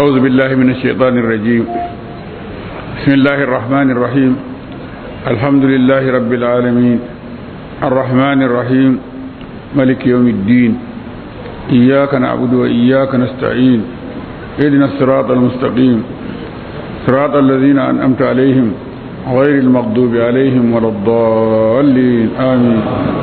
أعوذ بالله من الشيطان الرجيم بسم الله الرحمن الرحيم الحمد لله رب العالمين الرحمن الرحيم ملك يوم الدين إياك نعبد وإياك نستعين اهدنا الصراط المستقيم صراط الذين أنأمت عليهم غير المغضوب عليهم ولا الضالين آمين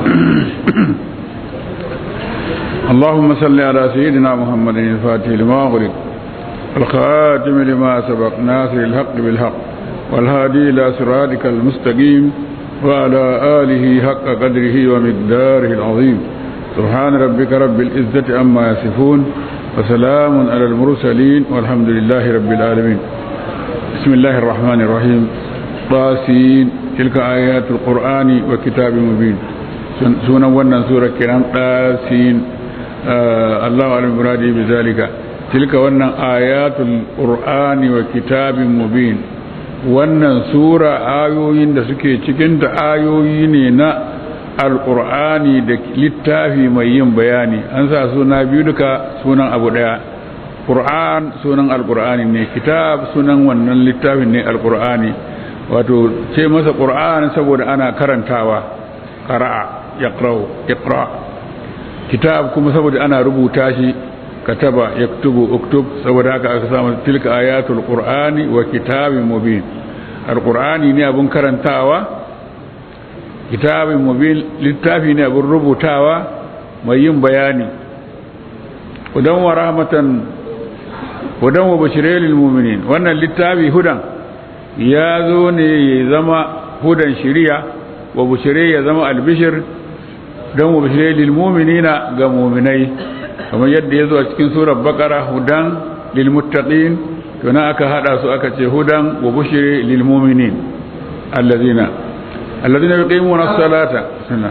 اللهم صل على سيدنا محمد الفاتح لما أغلق الخاتم لما سبق ناصر الحق بالحق والهادي إلى صراطك المستقيم وعلى آله حق قدره ومقداره العظيم سبحان ربك رب العزة عما يصفون وسلام على المرسلين والحمد لله رب العالمين بسم الله الرحمن الرحيم طاسين تلك آيات القرآن وكتاب مبين سونا ونن سورة كرام طاسين آه الله أعلم مرادي بذلك تلك ونن آيات القرآن وكتاب مبين wannan sura ayoyin da suke cikinta ayoyi ne na alkur'ani da littafi mai yin bayani an sa suna biyu duka sunan abu daya ƙur'an sunan alkur'ani ne kitab sunan wannan littafin ne alkur'ani wato ce masa ƙur'an saboda ana karantawa ƙara'a iqra kitab kuma saboda ana rubuta shi kataba yaktubu uktub saboda haka aka samu tilka ayatul qur'ani wa kitabin mubin alqur'ani ne abun karantawa kitabin mubin littafi ne abun rubutawa mai yin bayani hudan wa rahmatan hudan wa bashiril lil mu'minin wannan littafi hudan ya zo ne ya zama hudan shiriya wa bushire ya zama albishir don wa bashiril lil mu'minina ga mu'minai kamar yadda ya zo a cikin surar bakara hudan lilmuttaqin to na aka hada su aka ce hudan wa bushiri lilmu'minin allazina allazina yuqimuna as-salata sunna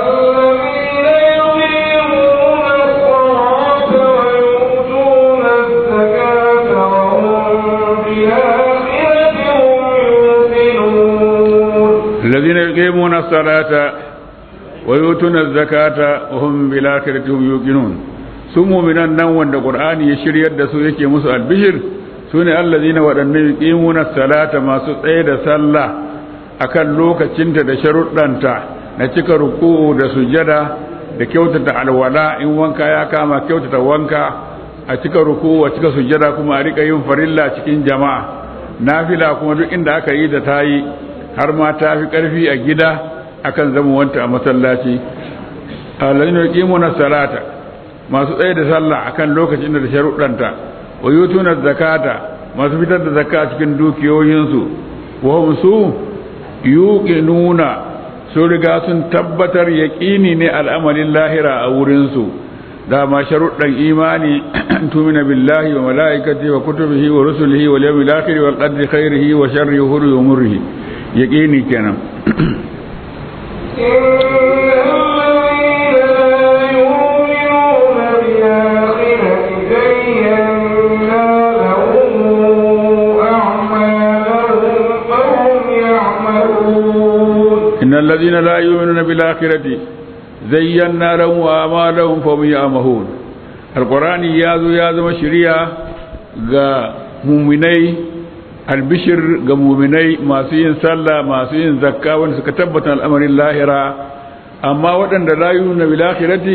الذين يقيمون الصلاة ويؤتون الزكاة وهم بالآخرة هم يوقنون su muminan nan wanda qur'ani ya shiryar da su yake musu albishir su ne allazina waɗanne yuqimuna salata masu tsaye da sallah akan lokacinta da sharuɗanta na cika ruku'u da sujada da kyautata alwala in wanka ya kama kyautata wanka a cika ruku'u a cika sujada kuma a rika yin farilla cikin jama'a nafila kuma duk inda aka yi da tayi har ma ta fi ƙarfi a gida akan zama wanta a masallaci allazina yuqimuna salata masu tsaye da sallah akan lokacin da sharuɗanta wa yutuna zakata masu fitar da zakka cikin dukiyoyinsu wa hum su yuqinuna su riga sun tabbatar yaqini ne al'amalin lahira a wurin su dama sharuɗan imani tumina billahi wa malaikatihi wa kutubihi wa rusulihi wal yawmil akhir wal qadri khairihi wa sharrihi wa murrihi yaqini kenan إن الذين لا يؤمنون بالآخرة زينا لهم أعمالهم فهم يعمهون القرآن يازو يازو شريعة غا مؤمني البشر غا مؤمني ما سين صلى ما سين زكاة وان سكتبت الأمر اللاهرة أما وطن لا يؤمنون بالآخرة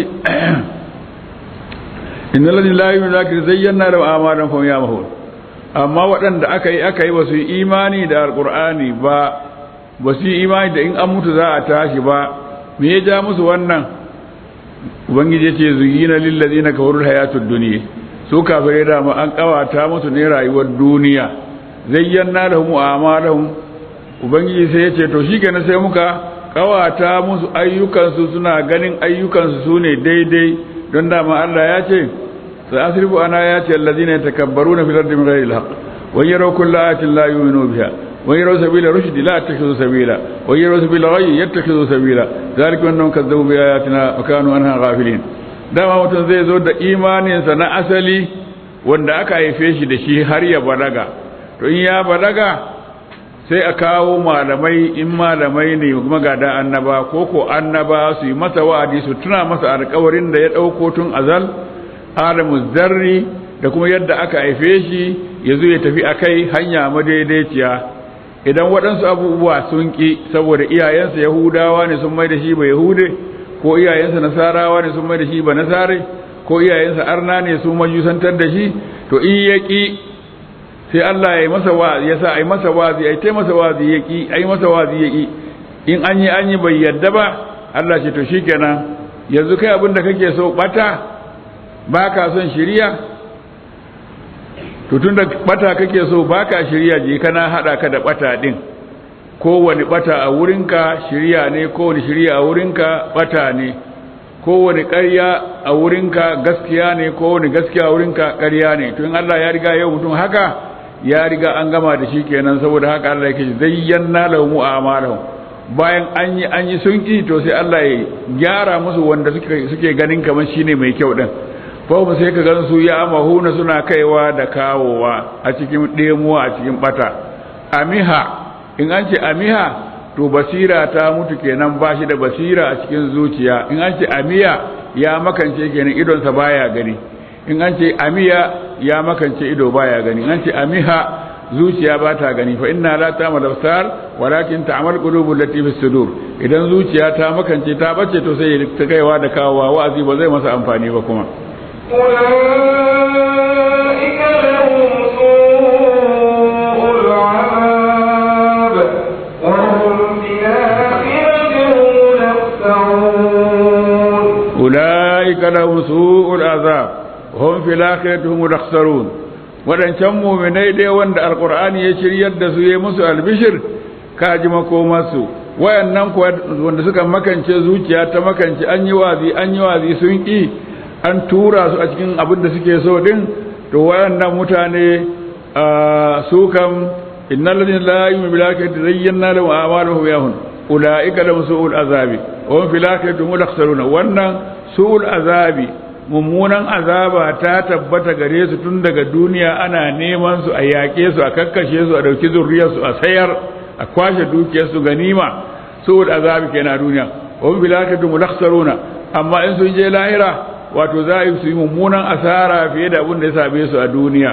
إن الذين لا يؤمنون بالآخرة زينا لهم أعمالهم فهم يعمهون أما وطن أكي أكي وسي إيماني دا القرآن با ba su yi imani da in an mutu za a tashi ba me ya ja musu wannan ubangiji ya ce zuyina lillazi na kawarul hayatud duniya su kafirai da ma an kawata musu ne rayuwar duniya zayyana lahum a'malahum ubangiji sai ya ce to shikenan sai muka kawata musu ayyukansu suna ganin ayyukansu su ne daidai don dama Allah ya ce sai asrifu ana ya ce allazina yatakabbaruna fil ardi bighairi alhaq wa yaraw kullu ayatin la yu'minu biha ويروا سبيل الرشد لا يتخذوا سبيلا ويروا سبيل الغي يتخذوا سبيلا ذلك انهم كذبوا بآياتنا وكانوا عنها غافلين dama mutum zai zo da imaninsa na asali wanda aka haife shi da shi har ya balaga to in ya balaga sai a kawo malamai in malamai ne kuma ga da annaba ko ko annaba su yi masa wa'adi su tuna masa alƙawarin da ya ɗauko tun azal alamu zarri da kuma yadda aka haife shi ya zo ya tafi a kai hanya madaidaiciya idan waɗansu abubuwa sun ƙi saboda iyayensa yahudawa ne sun mai da shi ba yahude ko iyayensa nasarawa ne sun mai da shi ba nasare ko iyayensa arna ne sun majusantar da shi to in ya ƙi sai Allah ya yi masa wazi ya sa a yi masa wazi a yi ta masa wazi ya ƙi a yi masa wazi ya ƙi in an yi an yi bai yadda ba Allah ce to shikenan yanzu kai abin da kake so bata ba ka son shiriya to tun da bata kake so ba ka shiriya je kana hada ka da bata din kowane bata a wurinka shiriya ne kowane shiriya a wurinka bata ne kowane ƙarya a wurinka gaskiya ne kowane gaskiya a wurinka ƙarya ne to in Allah ya riga yau mutum haka ya riga an gama da shi kenan saboda haka Allah yake zayyana lahum a'malahum bayan an yi an yi sun ki to sai Allah ya gyara musu wanda suke suke ganin kamar shine mai kyau din ko ba sai ka gan su ya amahuna suna kaiwa da kawowa a cikin demuwa a cikin bata amiha in an ce amiha to basira ta mutu kenan ba shi da basira a cikin zuciya in an ce amiya ya makance kenan idonsa baya gani in an ce amiya ya makance ido baya gani in an ce amiha zuciya ba ta gani fa inna la ta'mal absar walakin ta'mal qulubul lati fi sudur idan zuciya ta makance ta bace to sai ta kaiwa da kawowa wa'azi ba zai masa amfani ba kuma أولئك لهم سوء العذاب وهم في الآخرة هم الأخسرون أولئك لهم سوء العذاب وهم في الآخرة هم الأخسرون waɗancan muminai dai wanda alkur'ani ya shiryar da su ya musu albishir ka ji makomarsu wayannan kuwa wanda suka makance zuciya ta makance an yi wazi an yi wazi sun ƙi an tura su a cikin abin da suke so din to wayannan mutane su kam innal ladina la yu'minu bil akhirati zayyana lahum a'maluhum yahun ulaika lahum su'ul azabi wa hum fil akhirati hum akhsaruna wannan su'ul azabi mummunan azaba ta tabbata gare su tun daga duniya ana neman su a yaƙe su a kakkashe su a dauki zurriyar su a sayar a kwashe dukiyar su ganima su'ul azabi kenan duniya wa hum fil akhirati hum akhsaruna amma in sun je lahira wato za a yi su yi mummunan asara fiye da abin da ya same su a duniya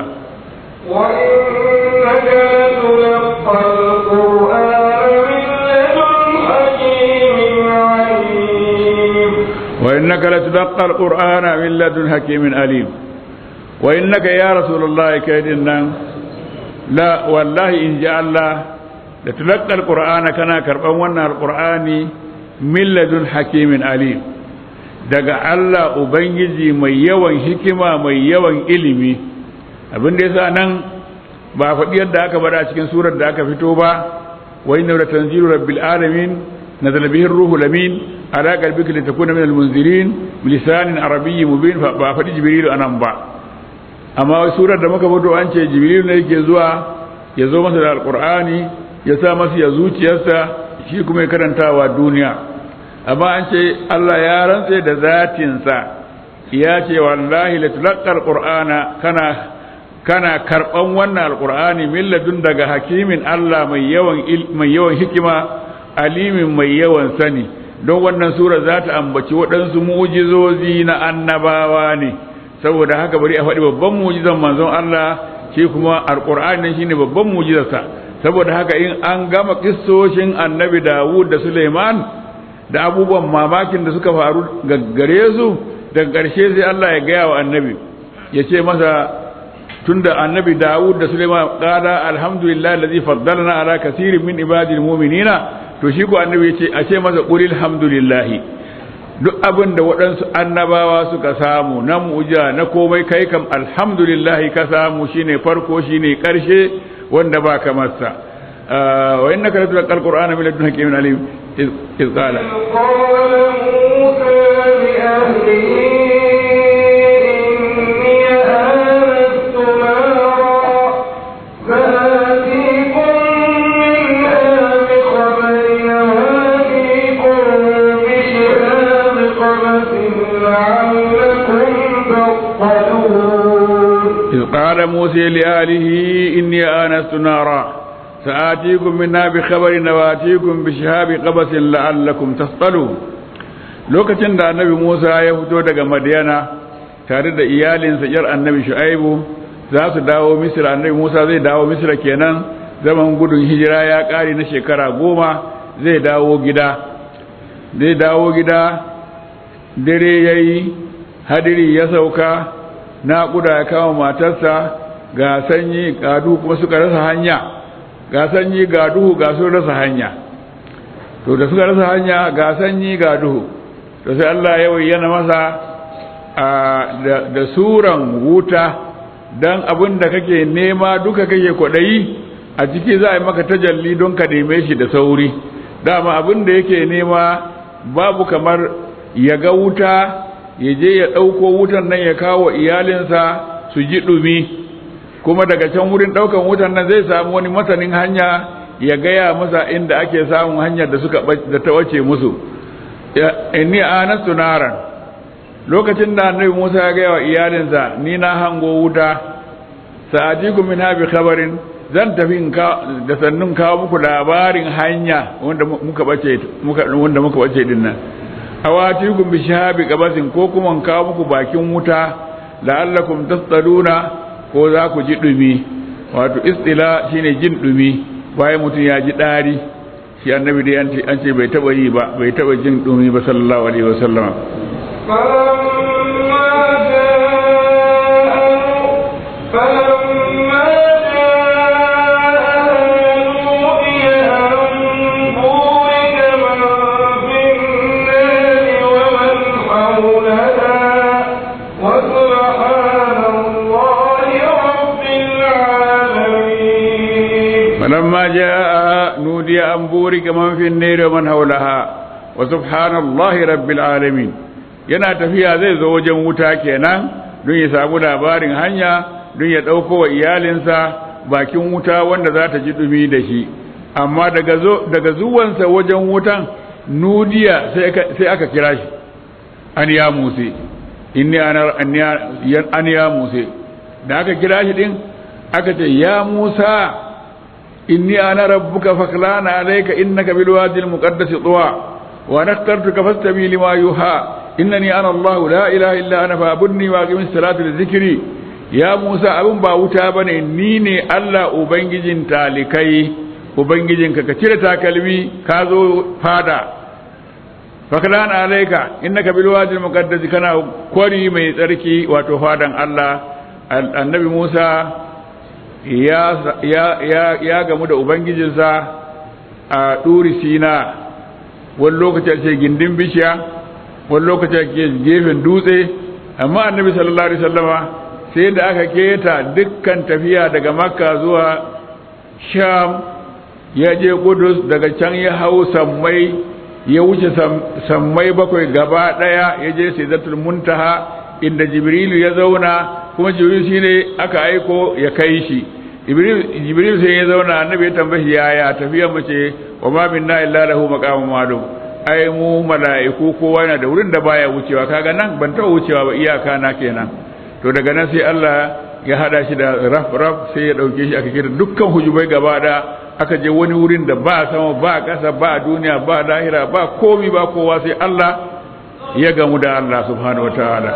وإنك لتلقى القرآن من لدن حكيم عليم وإنك لتلقى القرآن من لدن حكيم عليم وإنك يا رسول الله كيدنا لا والله إن جاء الله لتلقى القرآن كنا كربان وانا القرآن من لدن حكيم عليم daga Allah Ubangiji mai yawan hikima mai yawan ilimi abin da yasa nan ba faɗi yadda aka bada cikin surar da aka fito ba wa inna la tanzilu rabbil alamin nazala bihi ruhu lamin ala qalbika litakuna min almunzirin bilisanin arabiyyin mubin ba faɗi jibrilu anan ba amma surar da muka fito an ce jibrilu ne yake zuwa ya zo masa da alqur'ani ya sa masa ya zuciyarsa shi kuma ya karantawa duniya amma an ce Allah ya rantse da zatinsa ya ce wallahi la tulaqqa alqur'ana kana kana karban wannan alqur'ani min ladun daga hakimin Allah mai yawan mai yawan hikima alimin mai yawan sani don wannan sura za ta ambaci waɗansu mu'jizozi na annabawa ne saboda haka bari a faɗi babban mu'jizan manzon Allah shi kuma alqur'ani ne shine babban mu'jizarsa saboda haka in an gama kissoshin annabi Dawud da Suleiman da abubuwan mamakin da suka faru gare su daga ƙarshe sai Allah ya gaya wa annabi ya ce masa tunda annabi Dawud da Sulaiman qala alhamdulillah allazi faddalna ala kaseerin min ibadil mu'minina to shi ko annabi ya ce a ce masa qulil hamdulillah duk abin da waɗansu annabawa suka samu na mu'jiza na komai kai kam alhamdulillah ka samu shine farko shine ƙarshe wanda ba kamar sa wa innaka latulqal qur'ana min ladun hakimin alim iz qala قال موسى لأهله إني آنست نارا فآتيكم منها بخبر وآتيكم بشهاب قبس لعلكم تصطلون إذ قال موسى لآله إني آنست نارا سآتيكم منها بخبر وآتيكم بشهاب قبس لعلكم تصطلون lokacin da annabi Musa ya fito daga Madiyana tare da iyalinsa yar annabi shu'aibu za su dawo misira annabi musa zai dawo misira kenan zaman gudun hijira ya ƙare na shekara goma zai dawo gida zai dawo gida dare ya yi hadiri ya sauka naƙuda ya kama matarsa ga sanyi ga duhu kuma suka rasa hanya ga sanyi ga duhu ga sun rasa hanya to da suka rasa hanya ga sanyi ga duhu to sai Allah ya bayyana masa da suran wuta don abin da kake nema duka kake kwaɗayi a ciki za a yi maka tajalli don ka neme shi da sauri dama abin da yake nema babu kamar ya ga wuta ya je ya ɗauko wutan nan ya kawo iyalinsa su ji ɗumi kuma daga can wurin ɗaukan wutan nan zai samu wani masanin hanya ya gaya masa inda ake samun hanyar da suka da ta wace musu inni anastu naran lokacin da annabi Musa ya gaya wa iyalinsa ni na hango wuta sa'atikum min habi khabarin zan tafi da sannun kawo muku labarin hanya wanda muka bace muka wanda muka bace din nan awatikum bi shahabi qabasin ko kuma kawo muku bakin wuta la'allakum tasdaluna ko za ku ji dumi wato istila shine jin dumi bayan mutum ya ji dari shi annabi dai an ce bai taba yi ba bai taba jin dumi ba sallallahu alaihi wasallam فلما جاء نودي أن بورك من في النار ومن حولها وسبحان الله رب العالمين yana tafiya zai zo wajen wuta kenan don ya samu labarin hanya don ya ɗauko wa iyalinsa bakin wuta wanda za ta ji ɗumi da shi amma daga zuwansa wajen wutan nudiya sai aka kira shi an ya muse inni an ya muse da aka kira shi din aka ce ya musa inni ana rabbuka faklana alayka innaka bil wadi al muqaddas tuwa wa nakhtartuka fastami lima yuha innani ana allah la ilaha illa ana fa'budni wa aqimis salata li dhikri ya musa abun ba wuta bane ni ne allah ubangijin talikai ubangijinka ka cire takalmi ka zo fada faklana alayka innaka bil wadi al muqaddas kana kwari mai tsarki wato fadan allah annabi musa ya gamu da ubangijinsa a ɗuri sina wani lokaci ce gindin bishiya wani lokaci ke gefen dutse amma annabi sallallahu alaihi wasallama sai da aka keta dukkan tafiya daga makka zuwa sham ya je kudus daga can ya hau sammai ya wuce sammai bakwai gaba daya ya je sidratul muntaha inda jibrilu ya zauna kuma jibril shine aka aiko ya kai shi jibril sai ya zauna annabi ya tambaye yaya tafiyar mace wa ma minna illa lahu maqamun ma'lum ai mu mala'iku kowa yana da wurin da baya wucewa kaga nan ban taɓa wucewa ba iyaka na kenan to daga nan sai Allah ya hada shi da raf raf sai ya dauke shi aka kira dukkan hujubai gaba da aka je wani wurin da ba sama ba ƙasa ba duniya ba lahira ba komi ba kowa sai Allah ya gamu da Allah subhanahu wataala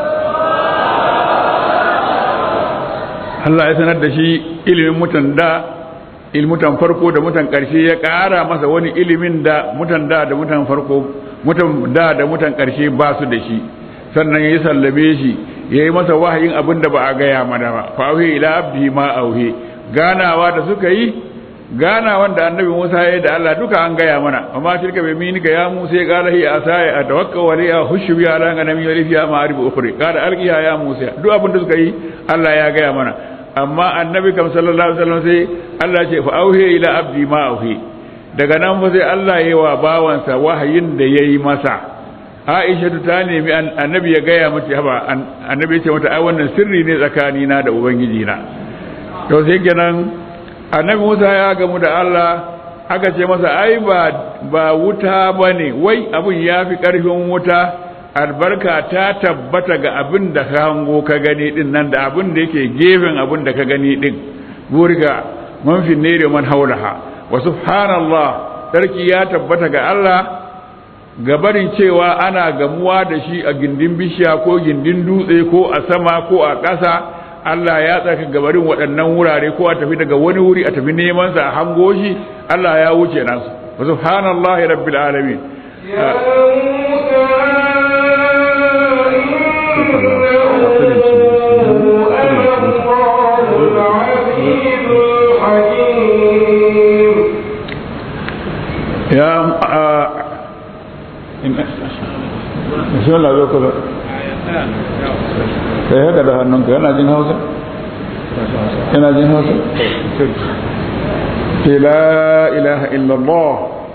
Allah ya sanar da shi ilimin mutan da ilmutan farko da mutan ƙarshe ya ƙara masa wani ilimin da mutan da da mutan farko mutan da da mutan ƙarshe ba su da shi sannan ya sallame shi ya yi masa wahayin abin da ba a gaya mana ba fa'auhe ila abdi ma auhe ganawa da suka yi ganawan da annabi Musa ya yi da Allah duka an gaya mana amma tilka bai mini ga ya Musa ya qala hi asaya atawakkal wa liya hushu bi ala ganami wa liya ma'arib ukhri qala alqiha ya Musa duk abin da suka yi Allah ya gaya mana amma annabi kam sallallahu alaihi wasallam sai Allah ce fa auhe ila abdi ma auhe daga nan fa sai Allah ya yi wa bawansa wahayin da yayi masa Aisha ta nemi annabi ya gaya mata haba annabi ya ce mata ai wannan sirri ne tsakani na da ubangiji na to sai kenan annabi Musa ya gamu da Allah aka ce masa ai ba ba wuta bane wai abun yafi karfin wuta albarka ta tabbata ga abin da ka hango ka gani din nan da abin da yake gefen abin da ka gani din burga man fi nere man haulaha wa subhanallah sarki ya tabbata ga Allah gabarin cewa ana gamuwa da shi a gindin bishiya ko gindin dutse ko a sama ko a ƙasa Allah ya tsaka gabarin waɗannan wurare ko a tafi daga wani wuri a tafi neman sa a hango shi Allah ya wuce nan su subhanallahi rabbil alamin يا موسى إنه أنا الله العزيز الحكيم ya a ina bismillah zo kusa kai haka da hannunka yana jin hausa yana jin hausa ce la ilaha illallah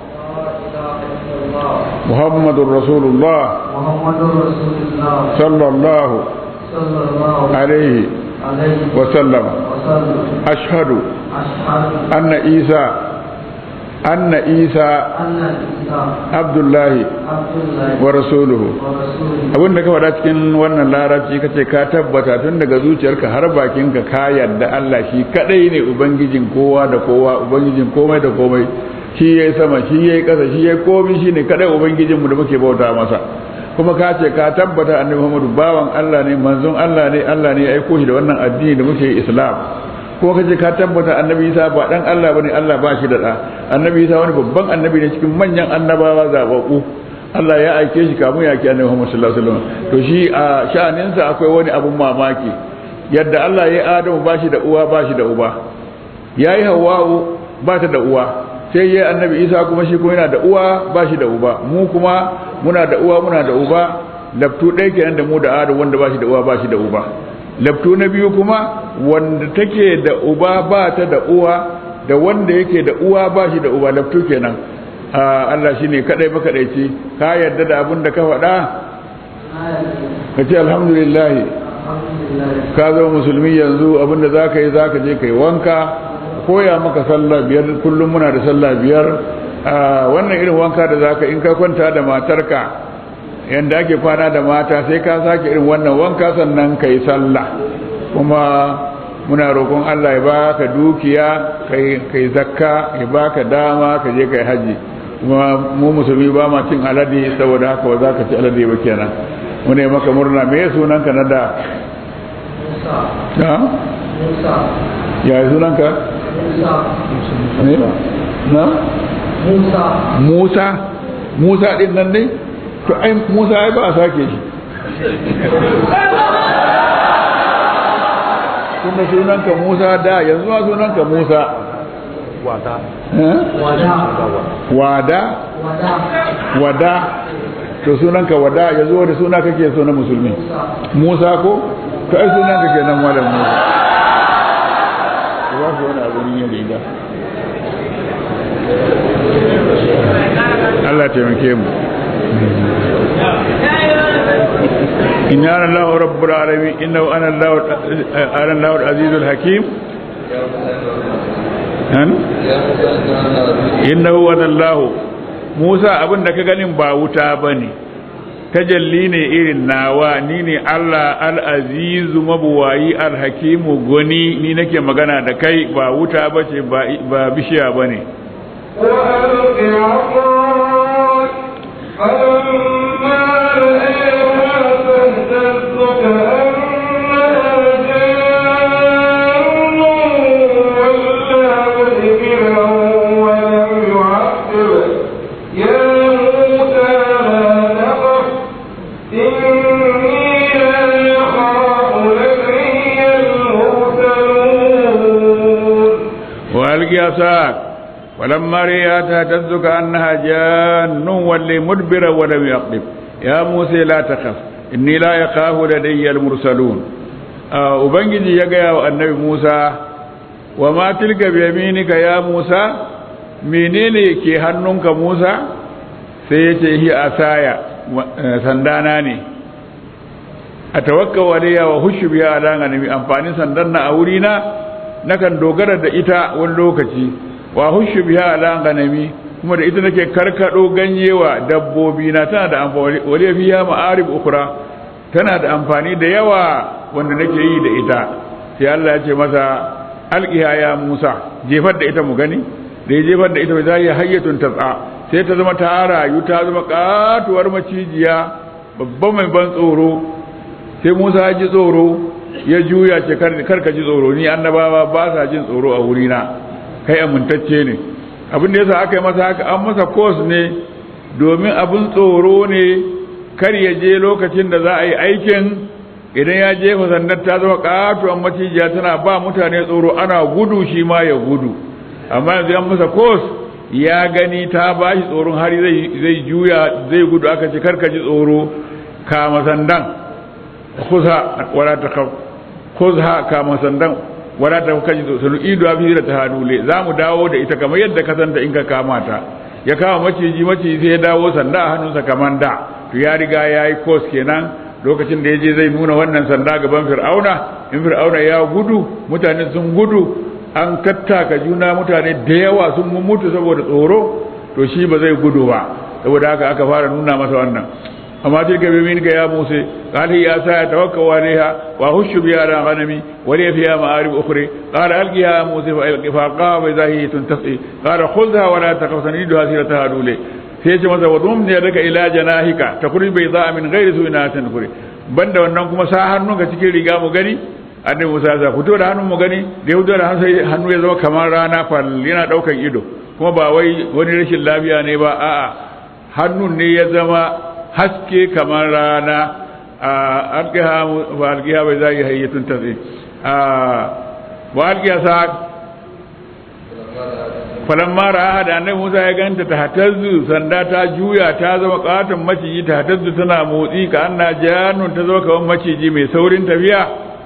muhammadun rasulullah محمد رسول الله sallallahu صلى الله alaihi عليه wasallam وسلم ashhadu أشهد anna isa anna isa أن عيسى abdullahi عبد الله wa rasuluhu ورسوله abin da ka faɗa cikin wannan larabci kace ka tabbata tun daga zuciyarka har bakinka ka yarda Allah shi kadai ne ubangijin kowa da kowa ubangijin komai da komai shi yayi sama shi yayi ƙasa shi yayi komai shine kadai ubangijin mu da muke bauta masa kuma ka ce ka tabbata annabi Muhammadu bawan Allah ne manzon Allah ne Allah ne ya aiko shi da wannan addini da muke Islam ko kace ka tabbata annabi Isa ba dan Allah bane Allah ba shi da da annabi Isa wani babban annabi ne cikin manyan annabawa zababbu Allah ya aike shi kamun ya ke annabi Muhammad sallallahu alaihi wasallam to shi a sha'aninsa akwai wani abun mamaki yadda Allah ya Adamu ba shi da uwa ba shi da uba yayi Hawwa'u ba ta da uwa sai yayi annabi Isa kuma shi kuma yana da uwa ba shi da uba mu kuma muna da uwa muna da uba laftu ɗaya kenan da mu da Adamu wanda ba shi da uwa ba shi da uba laftu na biyu kuma wanda take da uba ba ta da uwa da wanda yake da uwa ba shi da uba laftu kenan Allah shi ne kaɗai makaɗaici ka yarda da abin da ka faɗa ka ce alhamdulillahi ka zama musulmi yanzu abin da za ka yi za ka je ka yi wanka koya maka sallah biyar kullum muna da sallah biyar wannan irin wanka da za ka in ka kwanta da matarka yadda ake kwana da mata sai ka sake irin wannan wanka sannan ka yi sallah kuma muna roƙon Allah ya baka dukiya kai zakka ya baka dama ka je kai haji kuma mu musulmi ba ma cin alade saboda haka ba za ka ci alade ba kenan mu ne maka murna me ya sunanka na da na ya yi sunanka ne na Musa Musa Musa din nan ne to ai Musa ai ba a sake shi kuma sunanka Musa da yanzu ma sunanka Musa wada wada wada wada wada to sunanka wada ya zo da suna kake so na musulmi Musa ko to ai sunanka kenan malam Musa ba su wani abu ne riga Allah taimake mu inna Allah rabbul alamin innahu ana Allah ana Allah al-azizul hakim han innahu ana Allah Musa abinda ka ganin ba wuta bane tajalli ne irin nawa ni ne Allah al-azizu mabuwayi al-hakimu goni ni nake magana da kai ba wuta bace ba ba bishiya bane وألق عصاك فلما رأيها تهتز كأنها جان ولا مدبرا ولم يعقب يا موسى لا تخف إني لا يخاف لدي المرسلون وألق عصاك ولما رئيتها تهتز كأنها جان ولي مدبرا ولم يقلب يا موسى لا تخف إني لا يخاف لدي المرسلون آه وبنجي يا النبي موسى وما تلك بيمينك يا موسى menene ke hannunka Musa sai ya ce hi asaya sandana ne a tawakkau alayya wa hushu biya ala ganami amfanin sandan na a wurina nakan dogara da ita wani lokaci wa hushu biya ala ganami kuma da ita nake karkado ganyewa dabbobi na tana da amfani wale biya ma'arib ukra tana da amfani da yawa wanda nake yi da ita sai Allah ya ce masa alqiha ya Musa jefar da ita mu gani da ya jefar da ita za ya hayyatun tas'a sai ta zama ta rayu ta zama katuwar macijiya babban mai ban tsoro sai Musa ya ji tsoro ya juya ce kar ka ji tsoro ni annabawa ba sa jin tsoro a wurina kai amintacce ne abin da yasa aka yi masa haka an masa course ne domin abin tsoro ne kar ya je lokacin da za a yi aikin idan ya jefa sandar ta zama katuwar macijiya tana ba mutane tsoro ana gudu shi ma ya gudu amma yanzu an masa course ya gani ta ba shi tsoron har zai juya zai gudu aka ce karka ji tsoro kama sandan kusa wala ta kuzha kama sandan wala ta kaji sunu idu abi da tahadule za mu dawo da ita kamar yadda ka santa in ka kama ta ya kama maciji maciji sai ya dawo sanda a hannunsa kamar da to ya riga ya yi kos kenan lokacin da ya je zai nuna wannan sanda gaban fir'auna in fir'auna ya gudu mutane sun gudu an tattaka juna mutane da yawa sun mutu saboda tsoro to shi ba zai gudu ba saboda haka aka fara nuna masa wannan amma tilka bi minka ya musa qala ya sa tawakkal alaiha wa hushu bi ala ghanami wa li fiha ma'arib ukhra qala alqiha ya musa fa alqi fa qama zahi tuntasi qala khudha wa la taqaf sanidu hasirata hadule sai ce masa wadum ne daga ila janahika takuri bai za min ghairi su'ina tanfuri banda wannan kuma sa hannunka cikin riga mu gani annabi Musa ya fito da hannun mu gani da ya fito da hannu ya zama kamar rana fal yana daukan ido kuma ba wai wani rashin lafiya ne ba a'a hannun ne ya zama haske kamar rana a alqiha wa alqiha bai zai hayyatun tazi a wa alqiha sa falamma ra'a da annabi Musa ya ganta ta hatazzu sanda ta juya ta zama katon maciji ta hatazzu tana motsi ka anna jannun ta zama kamar maciji mai saurin tafiya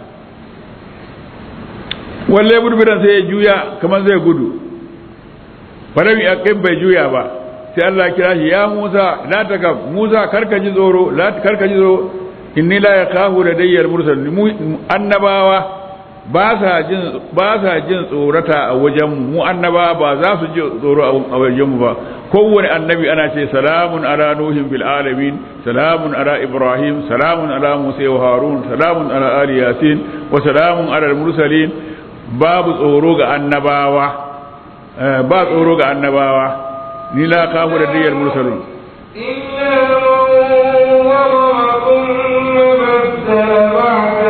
walle burburan sai ya juya kamar zai gudu farami aqim bai juya ba sai Allah ya kira shi ya Musa la takaf Musa karka ji tsoro la karka ji tsoro inni la yakahu ladayyal mursal annabawa ba sa jin ba sa jin tsorata a wajen mu annaba ba za su ji tsoro a wajen mu ba kowane annabi ana ce salamun ala nuhin bil alamin salamun ala ibrahim salamun ala musa wa harun salamun ala ali yasin wa salamun ala al mursalin babu tsoro ga annabawa ba tsoro ga annabawa ni la kafu da diyar mursalun إلا من ظلم ثم بدل بعد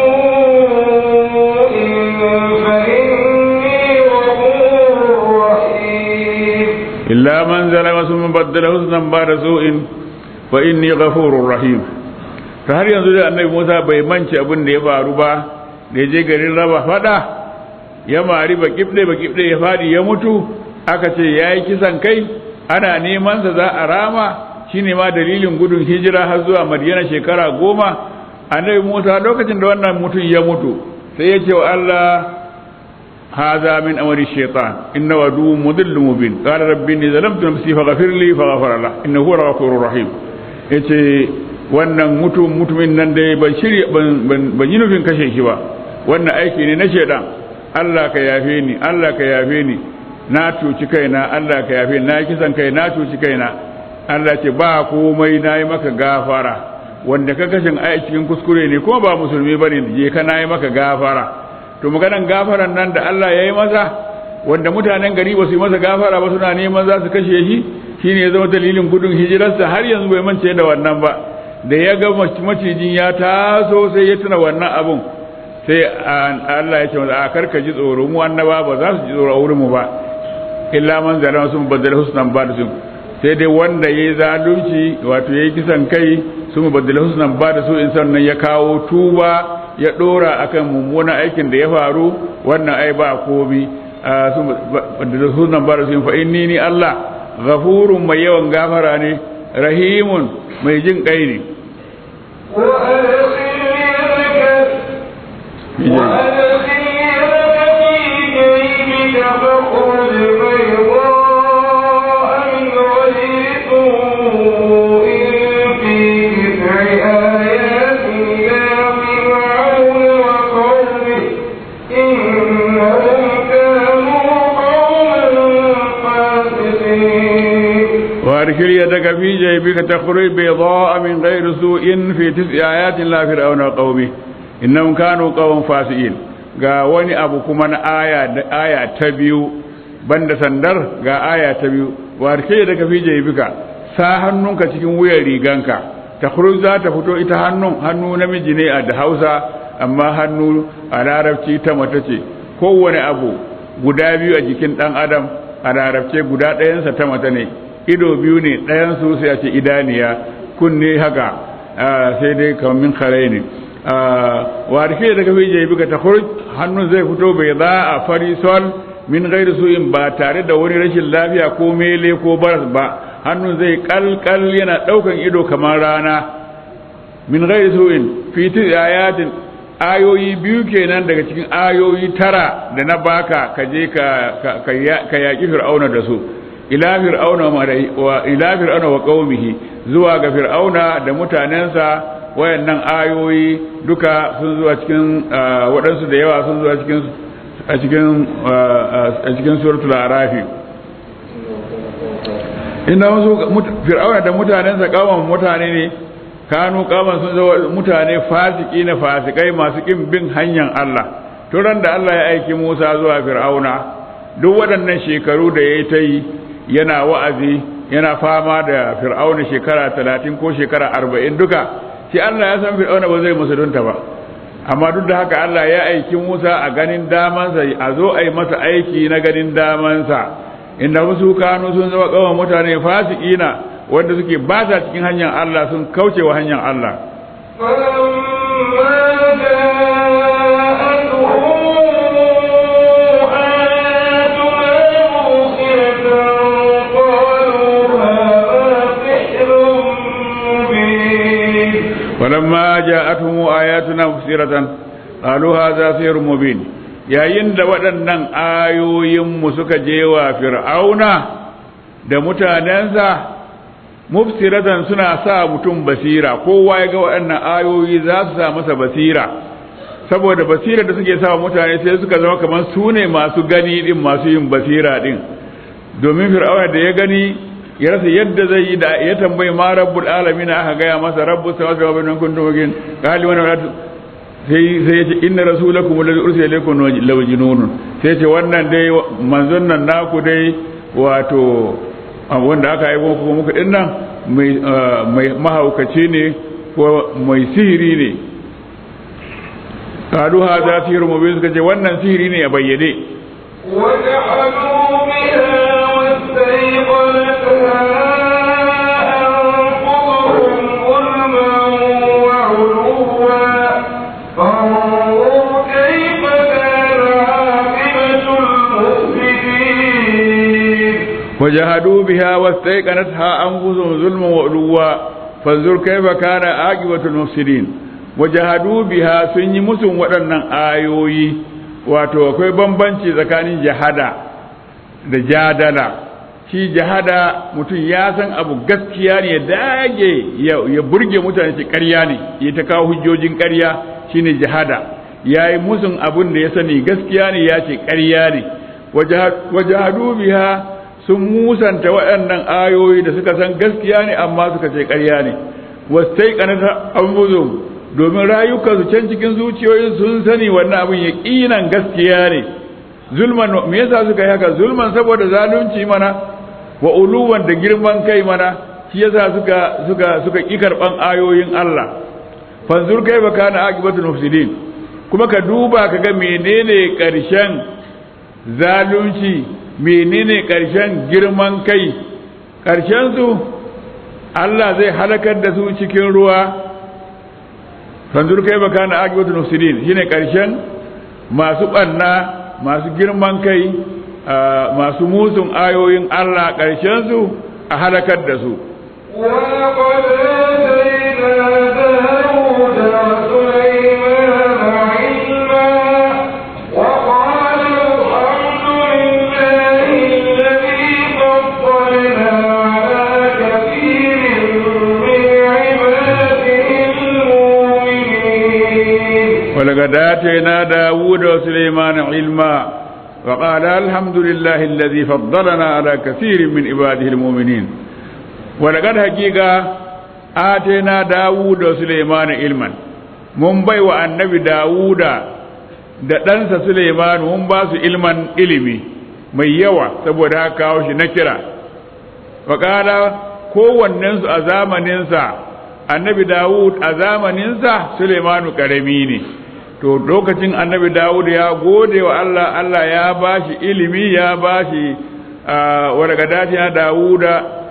سوء فإني غفور رحيم illa man zalama summa baddala husnan ba'da su'in fa inni ghafurur rahim ta har yanzu da annabi Musa bai mance abin da ya faru ba da ya je garin raba fada ya mari ba kibde ba kibde ya fadi ya mutu aka ce yayi kisan kai ana neman sa za a rama shine ma dalilin gudun hijira har zuwa Madina shekara goma annabi Musa lokacin da wannan mutum ya mutu sai ya ce wa Allah هذا من أمر الشيطان إنه عدو مضل مبين قال رب إني ظلمت نفسي فغفر لي فغفر له إنه هو الغفور الرحيم yace wannan mutum mutumin nan dai ban shirya ban yi nufin kashe shi ba wannan aiki ne na shaidan Allah ka yafe ni Allah ka yafe ni na cuci kaina Allah ka yafe ni na kisan kai na cuci kaina Allah ce ba komai na yi maka gafara wanda ka kashin ai cikin kuskure ne kuma ba musulmi bane je ka na yi maka gafara to maganan gafaran nan da Allah ya yi masa wanda mutanen gari ba su yi masa gafara ba suna neman za su kashe shi shine ya zama dalilin gudun hijirarsa har yanzu bai mance da wannan ba da ya ga macijin ya taso sai ya tuna wannan abun sai Allah ya ce masa a karka ji tsoro mu annaba ba za su ji tsoro a wurin mu ba illa man zalama sun badal husnan ba da su sai dai wanda yayi zalunci wato yayi kisan kai sun badal husnan ba da su in sannan ya kawo tuba ya dora akan mummunan aikin da ya faru wannan ai ba komi da sunan ba da sun fa inni ni Allah ghafurun mai yawan gafara ne rahimun mai jin kai ne وارسل يدك في جيبك تخرج بيضاء من غير سوء في تسع آيات لا فرعون وقومه إنهم كانوا قوم فاسقين ga wani abu kuma na aya aya ta biyu banda sandar ga aya ta biyu wa kai da ka fi jaybika sa hannunka cikin wuyan riganka ta za ta fito ita hannun hannu namiji ne a da Hausa amma hannu a larabci ta mata ce kowane abu guda biyu a jikin dan adam a larabce guda ɗayansa ta mata ne ido biyu ne ɗayansu sai a ce idaniya kunne haka sai dai kamar min kare ne wa da daga fi jaybika ta hannun zai fito bai za a fari sol min gairu su'in ba tare da wani rashin lafiya ko mele ko baras ba hannun zai kalkal yana daukan ido kamar rana min gairu su'in fi ayatin ayoyi biyu kenan daga cikin ayoyi tara da na baka ka je ka ka yaki fir'auna da su ila fir'auna wa ila fir'auna wa qaumihi zuwa ga fir'auna da mutanensa wayannan ayoyi duka sun zuwa cikin waɗansu da yawa sun zuwa cikin a cikin a cikin suratul arafi inda wasu fir'auna da mutanensa kawan mutane ne kanu kaman sun zama mutane fasiki na fasikai masu kin bin hanyar Allah turan da Allah ya aiki Musa zuwa fir'auna duk waɗannan shekaru da yayi ta yi yana wa'azi yana fama da fir'auna shekara talatin ko shekara arba'in duka shi Allah ya san fir'auna ba zai musulunta ba amma duk da haka Allah ya aiki Musa a ganin damansa a zo a yi masa aiki na ganin damansa inda wasu kanu sun zama kawai mutane fasiki na wanda suke ba sa cikin hanyar Allah sun kauce wa hanyar Allah فلما جاءتهم آياتنا مفسرة قالوا هذا سحر مبين yayin da waɗannan ayoyinmu suka je wa fir'auna da mutanensa mufsiratan suna sa mutum basira kowa ya ga waɗannan ayoyi za su sa masa basira saboda basira da suke sa mutane sai suka zama kamar su ne masu gani din masu yin basira din domin fir'auna da ya gani ya rasa yadda zai yi da ya tambayi ma rabbul alamin aka gaya masa rabbus samawati wal ardi kuntum wakin qali wa sai sai yace inna rasulakum alladhi ursila ilaykum lawjinun sai yace wannan dai manzon nan naku dai wato wanda aka yi muku muku din nan mai mai mahaukaci ne ko mai sihiri ne qalu hadha sihrun mubin suka ce wannan sihiri ne a bayyane وجحدوا بها واستيقنتها أنفسهم ظلما وعلوا فانظر كيف كان عاقبة المفسدين وجحدوا بها واستيقنتها أنفسهم ظلما وعلوا فانظر كيف كان عاقبة المفسدين وجحدوا بها sun yi musun waɗannan ayoyi wato akwai bambanci tsakanin jahada da jadala shi jahada mutum ya san abu gaskiya ne ya dage ya burge mutane ce ƙarya ne ya ta kawo hujjojin ƙarya shine jihada ya yi musun abun da ya sani gaskiya ne ya ce ƙarya ne wajahadu biha sun musanta waɗannan ayoyi da suka san gaskiya ne amma suka ce ƙarya ne wasai kanata an domin rayukansu can cikin zuciyoyin sun sani wannan abin ya ƙinan gaskiya ne zulman me yasa suka yi haka zulman saboda zalunci mana wa uluwan da girman kai mana shi yasa suka suka suka ƙi karɓan ayoyin Allah fanzur kai ba kana aqibatul mufsidin kuma ka duba ka ga menene ƙarshen zalunci menene ƙarshen girman kai ƙarshen su Allah zai halakar da su cikin ruwa fanzur kai ba kana aqibatul mufsidin shine ƙarshen masu ɓanna masu girman kai masu musun ayoyin Allah ƙarshen su a halakar da su ولقد آتينا داود وسليمان علما وقال الحمد لله الذي فضلنا على كثير من عباده المؤمنين ولقد آتينا داود وسليمان علما وقال الحمد لله الذي فضلنا على كثير من عباده المؤمنين ولقد حقيقة آتينا داود وسليمان علما mun bai wa annabi dawuda da ɗansa suleiman mun ba su ilman ilimi mai yawa saboda haka kawo shi na kira faƙala kowannensu a zamaninsa annabi dawud a zamaninsa suleimanu ƙarami ne to lokacin annabi dawud ya gode wa allah allah ya ba shi ilimi ya ba shi wargadati na dawuda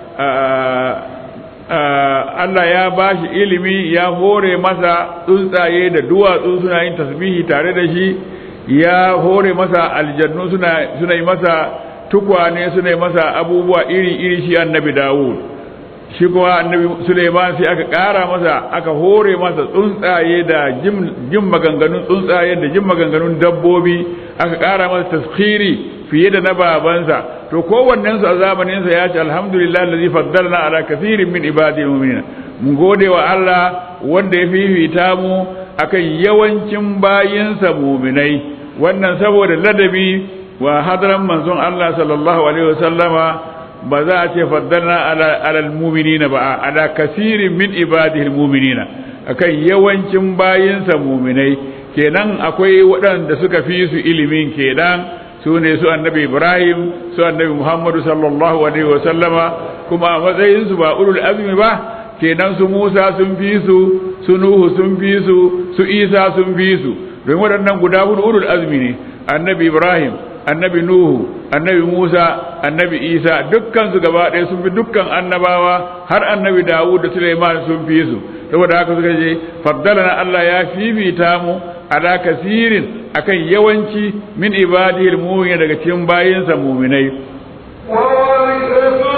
allah ya ba shi ilimi ya hore masa tsuntsaye da duwatsu suna yin tasbihi tare da shi ya hore masa aljannu suna yi masa tukwane suna yi masa abubuwa iri-iri shi annabi dawud shi kuma annabi suleiman sai aka ƙara masa aka hore masa tsuntsaye da jin maganganun tsuntsaye da jin maganganun dabbobi aka ƙara masa taskhiri fiye da na babansa to kowannen su a zamaninsa ya ce alhamdulillah allazi faddalna ala kathirin min ibadihi mu'minina mun gode wa Allah wanda ya fifita mu akan yawancin bayinsa mu'minai wannan saboda ladabi wa hadran manzon Allah sallallahu alaihi wasallama ba za a ce faddalna ala alal mu'minina ba ala kasirin min ibadihi mu'minina akan yawancin bayinsa mu'minai kenan akwai waɗanda suka fi su ilimin kenan su ne su annabi Ibrahim su annabi Muhammadu sallallahu alaihi wasallama kuma a matsayin su ba ulul azmi ba kenan su Musa sun fi su su Nuhu sun fi su su Isa sun fi su don waɗannan guda hudu ulul azmi ne annabi Ibrahim annabi Nuhu annabi Musa annabi Isa dukkan su gaba ɗaya sun fi dukkan annabawa har annabi Dawud da Sulaiman sun fi su saboda haka suka ce faddalana Allah ya fifita mu ala kasirin akan yawanci min ibadihi almu'minin daga cikin bayinsa mu'minai وورث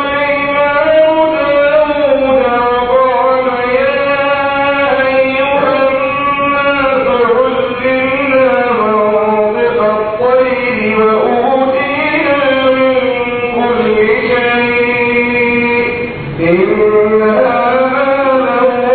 سليمان داود وقال يا أيها الناس علمنا منطق الطير وأوتينا من كل شيء إن هذا لهو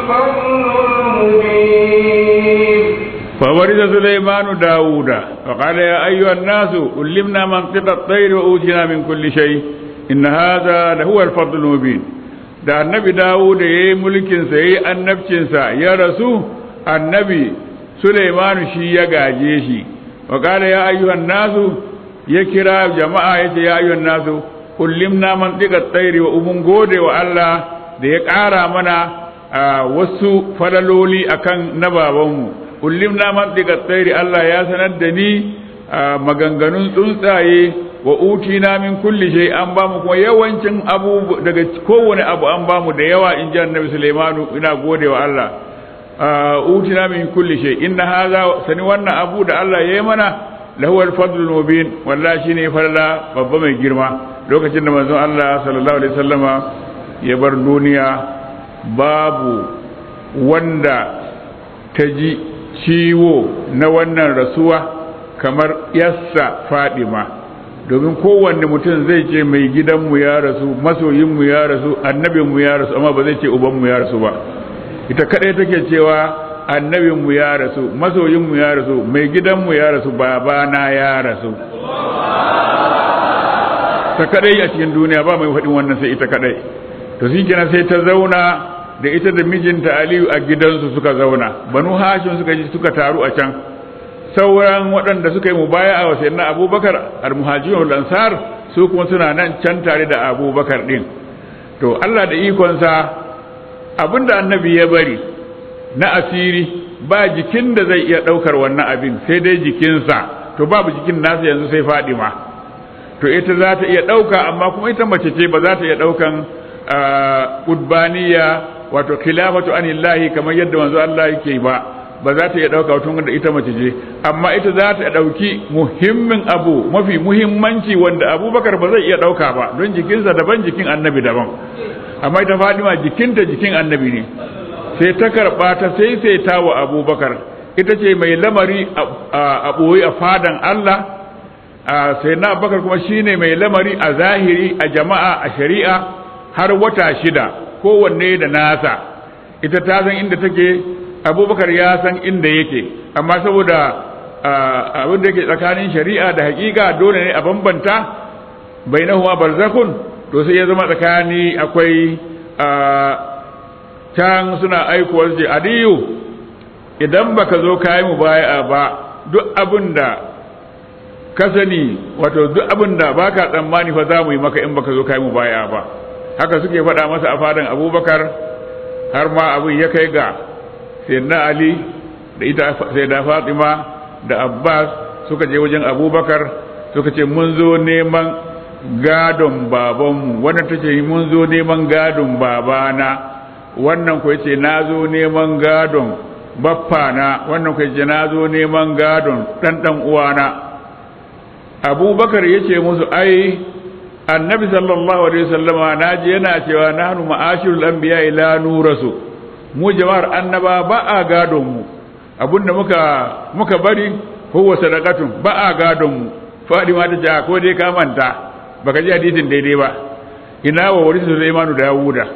الفضل المبين فورث سليمان داود وقال يا أيها الناس علمنا منطق الطير وأوتينا من كل شيء إن هذا لهو الفضل المبين da annabi Dawud ya yi mulkinsa ya yi annabcinsa ya rasu annabi Suleimanu shi ya gaje shi wa kala ya ayyuhan nasu ya kira jama'a ya ce ya ayyuhan nasu kullimna mantiqa tsairi wa umun gode wa Allah da ya ƙara mana wasu falaloli akan na babanmu kullimna mantiqa tsairi Allah ya sanar da ni maganganun tsuntsaye wa utina min kulli shay an ba mu kuma yawancin abu daga kowane abu an ba mu da yawa in ji annabi Sulaimanu ina gode wa Allah utina min kulli shay inna hadha sani wannan abu da Allah ya yi mana lahu al-fadlul mubin wallahi shine farla babba mai girma lokacin da manzon Allah sallallahu alaihi wasallama ya bar duniya babu wanda ta ji ciwo na wannan rasuwa kamar yassa Fadima domin kowanne mutum zai ce mai gidanmu ya rasu masoyinmu ya rasu annabinmu ya rasu amma ba zai ce ubanmu ya rasu ba ita kadai take cewa annabinmu ya rasu masoyinmu ya rasu mai gidanmu ya rasu babana ya rasu ta kadai a cikin duniya ba mai faɗin wannan sai ita kadai to shi kenan sai ta zauna da ita da mijinta aliyu a gidansu suka zauna banu hashim suka ji suka taru a can sauran waɗanda suka yi mubaya a wasu na abubakar al-muhajirun ansar su kuma suna nan can tare da abubakar ɗin to allah da ikonsa abinda annabi ya bari na asiri ba jikin da zai iya ɗaukar wannan abin sai dai jikinsa to babu jikin nasa yanzu sai fadima to ita za ta iya ɗauka amma kuma ita mace ce ba za ta iya ɗaukan ƙudbaniya wato khilafatu anillahi kamar yadda manzo Allah yake ba ba za ta iya ɗauka tun da ita mace ce amma ita za ta ɗauki muhimmin abu mafi muhimmanci wanda abubakar ba zai iya ɗauka ba don jikinsa daban jikin annabi daban amma ita fadima jikinta jikin annabi ne sai ta karɓa ta sai sai ta wa abubakar ita ce mai lamari a ɓoye a fadan Allah sai na abubakar kuma shine mai lamari a zahiri a jama'a a shari'a har wata shida kowanne da nasa ita ta san inda take abubakar ya san inda yake amma saboda abin da yake tsakanin shari'a da hakika dole ne a bambanta bainahuma barzakun to sai ya zama tsakani akwai can suna aikuwar ce aliyu idan baka zo kayi mu baya ba duk abin da ka sani wato duk abin da baka tsammani fa za mu yi maka in baka zo kayi mu baya ba haka suke faɗa masa a fadan abubakar har ma abin ya kai ga sayyidina ali da ita sayyida fatima da abbas suka je wajen abubakar suka ce mun zo neman gadon babanmu wannan ta ce mun zo neman gadon babana wannan kuwa ce na zo neman gadon baffana wannan kuwa ce na zo neman gadon ɗanɗan uwana abubakar ya ce musu ai annabi sallallahu alaihi wasallama na ji yana cewa nahnu ma'ashirul anbiya ila nurasu mu jama'ar annaba ba a gadon mu abinda muka muka bari huwa sadaqatun ba a gadon mu fadima ta ce ko dai ka manta baka ji hadisin daidai ba ina wa warisu Sulaimanu da Yawuda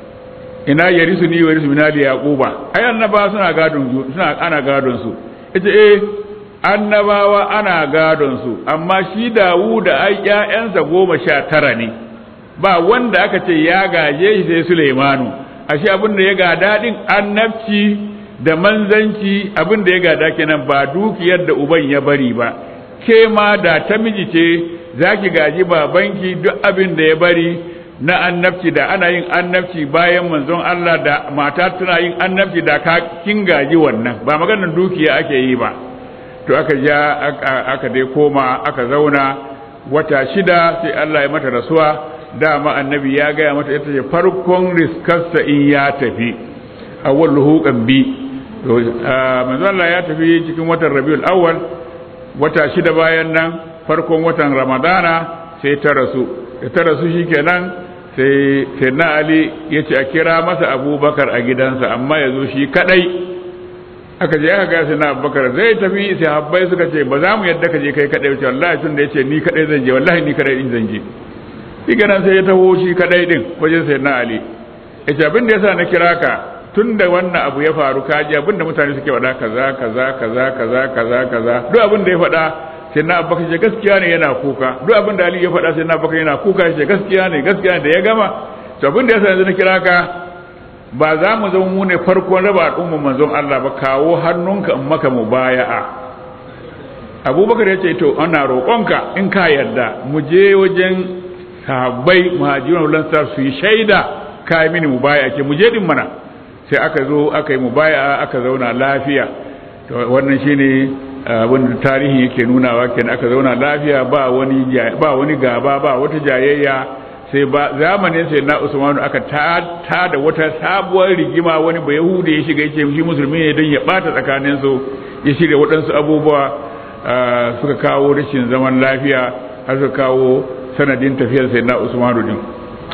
ina yarisu ni warisu min ali yaquba ai annaba suna gadon suna ana gadon su ita eh annabawa ana gadon su amma shi Dawuda ai ƴaƴansa goma sha tara ne ba wanda aka ce ya gaje shi sai Sulaimanu ashe abin da ya gada din annabci da manzanci abin da ya gada kenan ba dukiyar da uban ya bari ba ke ma da ta miji ce za ki gaji babanki duk abin da ya bari na annabci da ana yin annabci bayan manzon Allah da mata tana yin annabci da ka kin gaji wannan ba maganar dukiya ake yi ba to aka ja aka dai koma aka zauna wata shida sai Allah ya mata rasuwa dama annabi ya gaya mata ita ce farkon riskarsa in ya tafi awwal huqan bi to manzon Allah ya tafi cikin watan Rabiul Awwal wata shida bayan nan farkon watan ramadana sai ta rasu da ta rasu shi kenan sai sai na ali ya ce a kira masa abubakar a gidansa amma ya zo shi kadai aka je aka gaya sai na abubakar zai tafi sai habbai suka ce ba za mu yadda ka je kai kadai wace wallahi tun da ya ce ni kadai zan je wallahi ni kadai din zan je shi kenan sai ya taho shi kadai din wajen sai na ali ya ce abin da yasa na kira ka tun da wannan abu ya faru kaji abin da mutane suke faɗa kaza kaza kaza kaza kaza kaza duk abin da ya faɗa sai na abubakar ce gaskiya ne yana kuka duk abin da ali ya faɗa sai na abubakar yana kuka ce gaskiya ne gaskiya ne da ya gama to abin da yasa yanzu na kira ka ba za mu zama mu ne farkon raba al'umman manzon Allah ba kawo hannunka in maka mubaya'a abubakar ya ce to ana roƙonka in ka yarda mu je wajen sahabbai muhajirun lansar su yi shaida ka yi mini mubaya'a ke mu je din mana sai aka zo aka yi mubaya'a aka zauna lafiya to wannan shine abin da tarihi yake nunawa kenan aka zauna lafiya ba wani ba wani gaba ba wata jayayya sai ba zamanin sai na Usmanu aka ta da wata sabuwar rigima wani ba Yahudi ya shiga yake shi musulmi ne don ya bata tsakanin su ya shirya waɗansu abubuwa suka kawo rashin zaman lafiya har suka kawo sanadin tafiyar sai na Usmanu din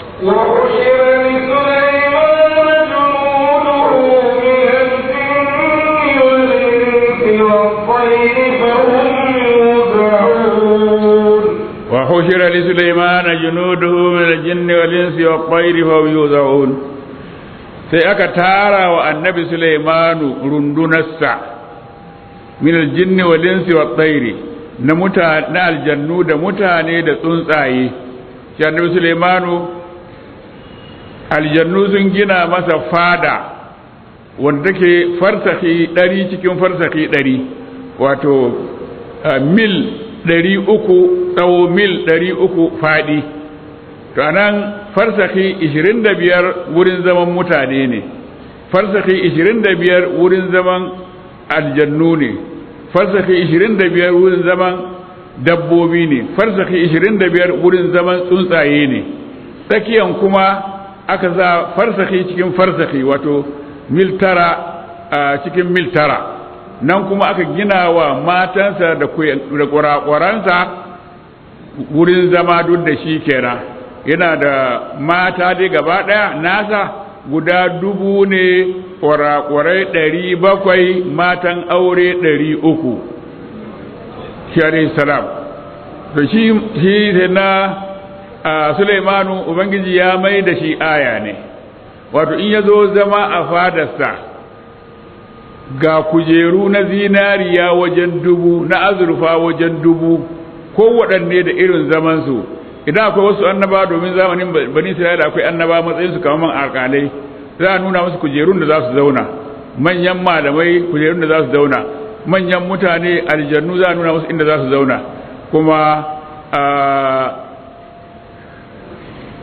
وحشر لسليمان جنوده من الجن والإنس والطير فهم يوزعون وحشر لسليمان جنوده من الجن والإنس والطير فهم يوزعون sai aka tara wa annabi Sulaimanu rundunarsa min aljinni wal insi wat tayri na mutane na aljannu da mutane da tsuntsaye shi annabi Sulaimanu aljannu sun gina masa fada wanda take farsaki ɗari cikin farsaki ɗari wato mil ɗari uku tsawo mil ɗari uku faɗi to anan farsaki ishirin da biyar wurin zaman mutane ne farsaki ishirin da biyar wurin zaman aljannu ne farsaki ishirin da biyar wurin zaman dabbobi ne farsaki ishirin da biyar wurin zaman tsuntsaye ne tsakiyan kuma aka sa farsaki cikin farsaki wato mil tara a cikin mil tara nan kuma aka gina wa matansa da kwarakwaransa wurin zama duk da shi kenan yana da mata dai gaba ɗaya nasa guda dubu ne kwarakwarai ɗari bakwai matan aure ɗari uku shi salam to shi sai na Sulaimanu Ubangiji ya mai da shi aya ne wato in ya zo zama a fadarsa ga kujeru na zinariya wajen dubu na azurfa wajen dubu ko waɗanne da irin zamansu idan akwai wasu annaba domin zamanin bani isra'ila akwai annaba matsayin su kamar alƙalai za a nuna musu kujerun da za su zauna manyan malamai kujerun da za su zauna manyan mutane aljannu za a nuna musu inda za su zauna kuma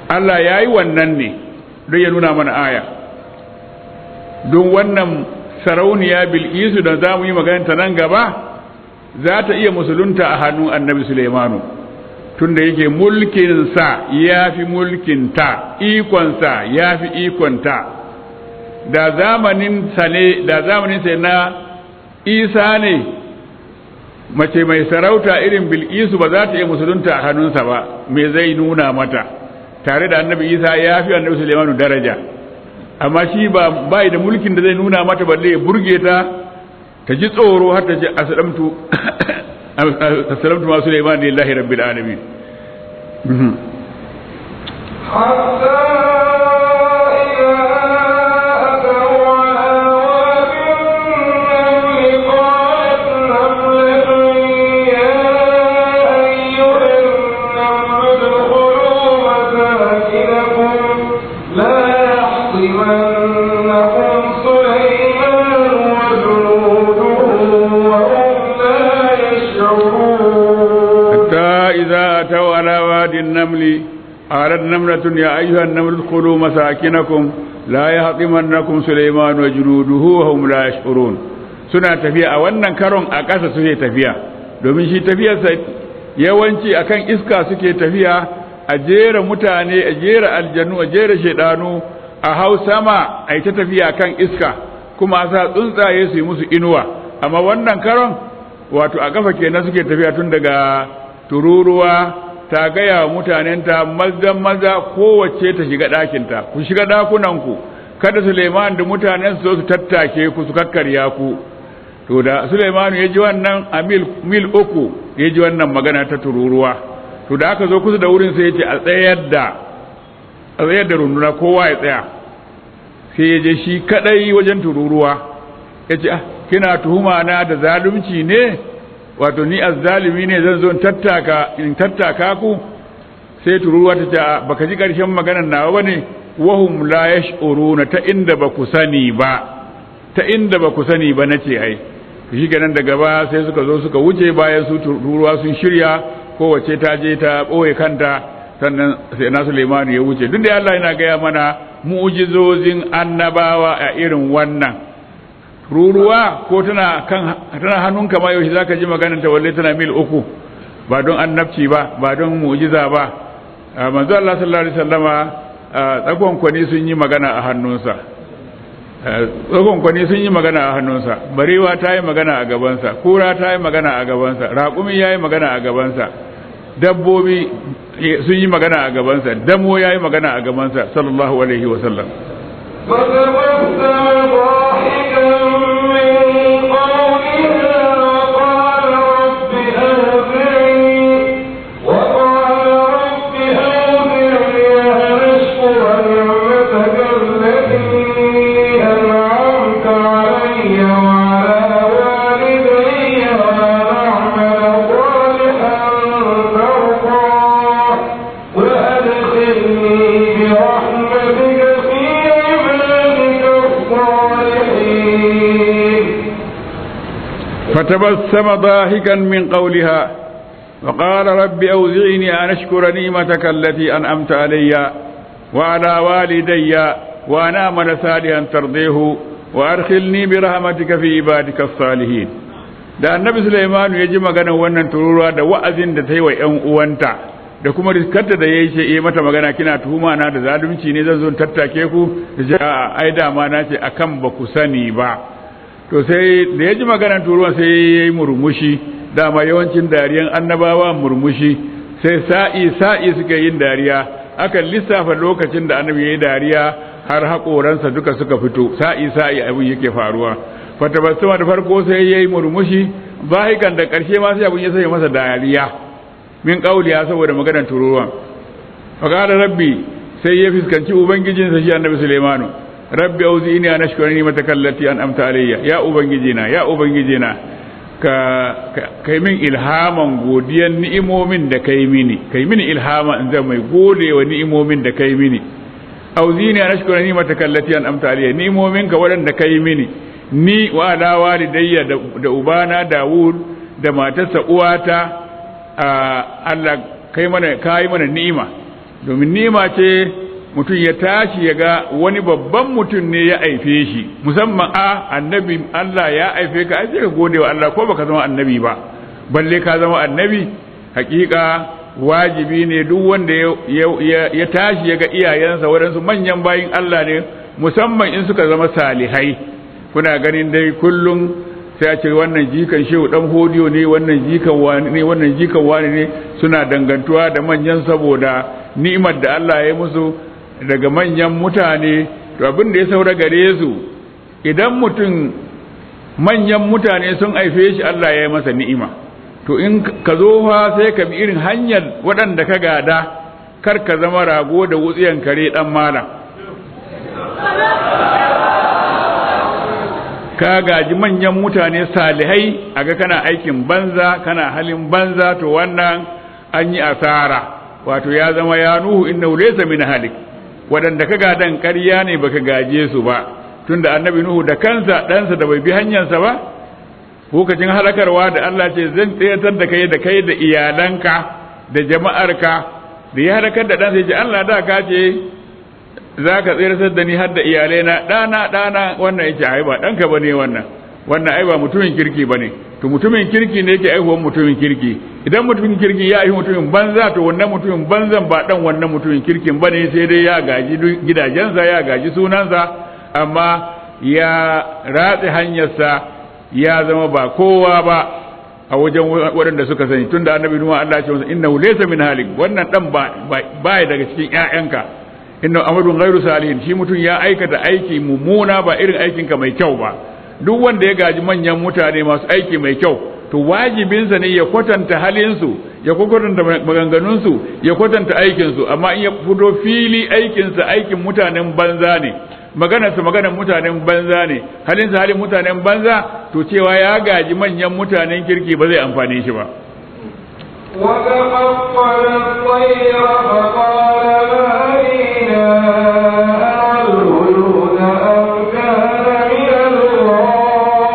Allah ya yi wannan ne don ya nuna mana aya don wannan sarauniya bil'isu da za mu yi maganta nan gaba za ta iya musulunta a hannun annabi Suleimanu tunda yake mulkinsa ya fi mulkinta ikonsa ya fi ikonta da zamanin sa ne da zamanin sa na isa ne mace mai sarauta irin bil'isu ba za ta iya musulunta a hannunsa ba me zai nuna mata tare da annabi isa ya fi annabi Suleimanu daraja amma shi ba bai da mulkin da zai nuna mata balle ya burge ta ta ji tsoro har ta ce aslamtu aslamtu ma Sulaiman lillahi rabbil alamin النمل قالت نملة يا أيها النمل ادخلوا مساكنكم لا يهطمنكم سليمان وجنوده وهم لا يشعرون suna tafiya a wannan karon a ƙasa suke tafiya domin shi tafiyarsa yawanci akan iska suke tafiya a jera mutane a jera aljanu a jera shaidanu a hau sama a yi ta tafiya kan iska kuma a sa tsuntsaye su yi musu inuwa amma wannan karon wato a kafa kenan suke tafiya tun daga tururuwa ta gaya wa mutanenta maza maza kowace ta shiga ɗakinta ku shiga ɗakunanku kada Suleiman da mutanen su su tattake ku su kakkarya ku to da Suleiman ya ji wannan a mil, mil uku ya ji wannan magana ta tururuwa to da aka zo kusa da wurin sai ya ce a tsayar da a tsayar da runduna kowa ya tsaya sai ya je shi kadai wajen tururuwa ya ce ah kina tuhuma na da zalunci ne wato ni azzalimi ne zan zo tattaka in tattaka ku sai tururuwa ta ce baka ji karshen maganar nawa bane wahum la yash'uruna ta inda ba ku sani ba ta inda ba ku sani ba nace ai shi kenan daga ba sai suka zo suka wuce bayan su tururuwa sun shirya kowace ta je ta boye kanta sannan sai na Suleiman ya wuce duk da Allah yana gaya mana mu'jizozin annabawa a irin wannan ruruwa ko tana kan tana hannunka ma yaushe zaka ji maganar ta walle tana mil uku ba don annabci ba ba don mu'jiza ba manzo Allah sallallahu alaihi wasallama tsakon kwani sun yi magana a hannunsa tsakon kwani sun yi magana a hannunsa barewa ta yi magana a gabansa kura ta yi magana a gabansa raƙumi ya yi magana a gabansa dabbobi sun yi magana a gabansa damo ya yi magana a gabansa sallallahu alaihi wasallam فتبسم ضاحكا من قولها وقال رب أوزعني وقال رب أوزعني أن أشكر نعمتك التي أنعمت علي وعلى والدي وأن أعمل صالحا ترضاه وأدخلني برحمتك في عبادك الصالحين فتبسم ضاحكا من قولها وقال رب أوزعني أن أشكر نعمتك التي أنعمت علي وعلى والدي وأن أعمل صالحا ترضيه وأدخلني برحمتك في عبادك الصالحين da annabi Sulaiman ya ji maganar wannan tururuwa da wa'azin da ta yi wa ‘yan uwanta da kuma riskarta da ya yi ce mata magana kina tuhuma na da zalunci ne zan zo tattake ku da ce a ai dama na ce akan ba ku sani ba to sai da ya ji maganar turuwan sai ya yi murmushi dama yawancin dariyan annabawa murmushi sai sa'i sa'i suka yin dariya aka lissafa lokacin da annabi ya yi dariya har haƙoransa duka suka fito sa'i sa'i abin yake faruwa fatabassuma da farko sai ya yi murmushi zahikan da ƙarshe ma sai abin ya sai masa dariya min ƙauliya saboda maganar turuwan faƙaɗa rabbi sai ya fuskanci ubangijinsa shi annabi sulaimanu rabbi auzini an ashkura ni mata kallati an amta alayya ya ubangijina ya ubangijina ka kai min ilhaman godiyan ni'imomin da kai mini kai mini ilhama in zan mai gode wa ni'imomin da kai mini auzini an ashkura ni mata kallati an amta alayya ni'imomin ka waɗanda kai mini ni wa ala walidayya da ubana Dawud da matarsa uwata Allah kai mana kai mana ni'ima domin nima ce mutum ya tashi ya ga wani babban mutum ne ya aife shi musamman a annabi Allah ya aife ka ai sai ka gode wa Allah ko baka zama annabi ba balle ka zama annabi hakika wajibi ne duk wanda ya tashi ya ga iyayensa waɗansu manyan bayin Allah ne musamman in suka zama salihai kuna ganin dai kullum sai a ce wannan jikan shehu dan hodiyo ne wannan jikan wani ne wannan jikan wani ne suna dangantuwa da manyan saboda ni'imar da Allah ya yi musu daga manyan mutane to abin da ya saura gare su idan mutum manyan mutane sun haife shi Allah ya yi masa ni'ima to in ka zo fa sai ka bi irin hanyar waɗanda ka gada kar ka zama rago da wutsiyan kare dan malam ka gaji manyan mutane salihai aga kana aikin banza kana halin banza to wannan an yi asara wato ya zama ya nuhu inna laysa min halik wadanda ka gadan ƙarya ne baka gaje su ba tunda annabi nuhu da kansa ɗansa da bai bi hanyarsa ba lokacin halakarwa da Allah ce zan tsayatar da kai da kai da iyalanka da jama'arka da ya halakar da ɗansa ya ce Allah da ka ce za ka tsirasar da ni har da iyalai na ɗana ɗana wannan yake ai ba ɗanka ba ne wannan wannan ai ba mutumin kirki ba ne to mutumin kirki ne yake aihuwan mutumin kirki idan mutumin kirki ya aihi mutumin banza to wannan mutumin banzan ba ɗan wannan mutumin kirkin ba ne sai dai ya gaji gidajensa ya gaji sunansa amma ya ratse hanyarsa ya zama ba kowa ba a wajen waɗanda suka sani tunda annabi nuhu Allah ya ce masa innahu laysa min halik wannan dan ba ba daga cikin ƴaƴanka inna amadun ghairu salihin shi mutum ya aikata aiki mummuna ba irin aikinka mai kyau ba duk wanda ya gaji manyan mutane masu aiki mai kyau to wajibinsa ne ya kwatanta halinsu ya kwatanta maganganunsu ya kwatanta aikinsu amma in ya fito fili aikinsa aikin mutanen banza ne maganarsa maganar mutanen banza ne halinsa halin mutanen banza to cewa ya gaji manyan mutanen kirki ba zai amfane shi ba وتقبل الطير فقال ما لي أرى الهدود أم كان من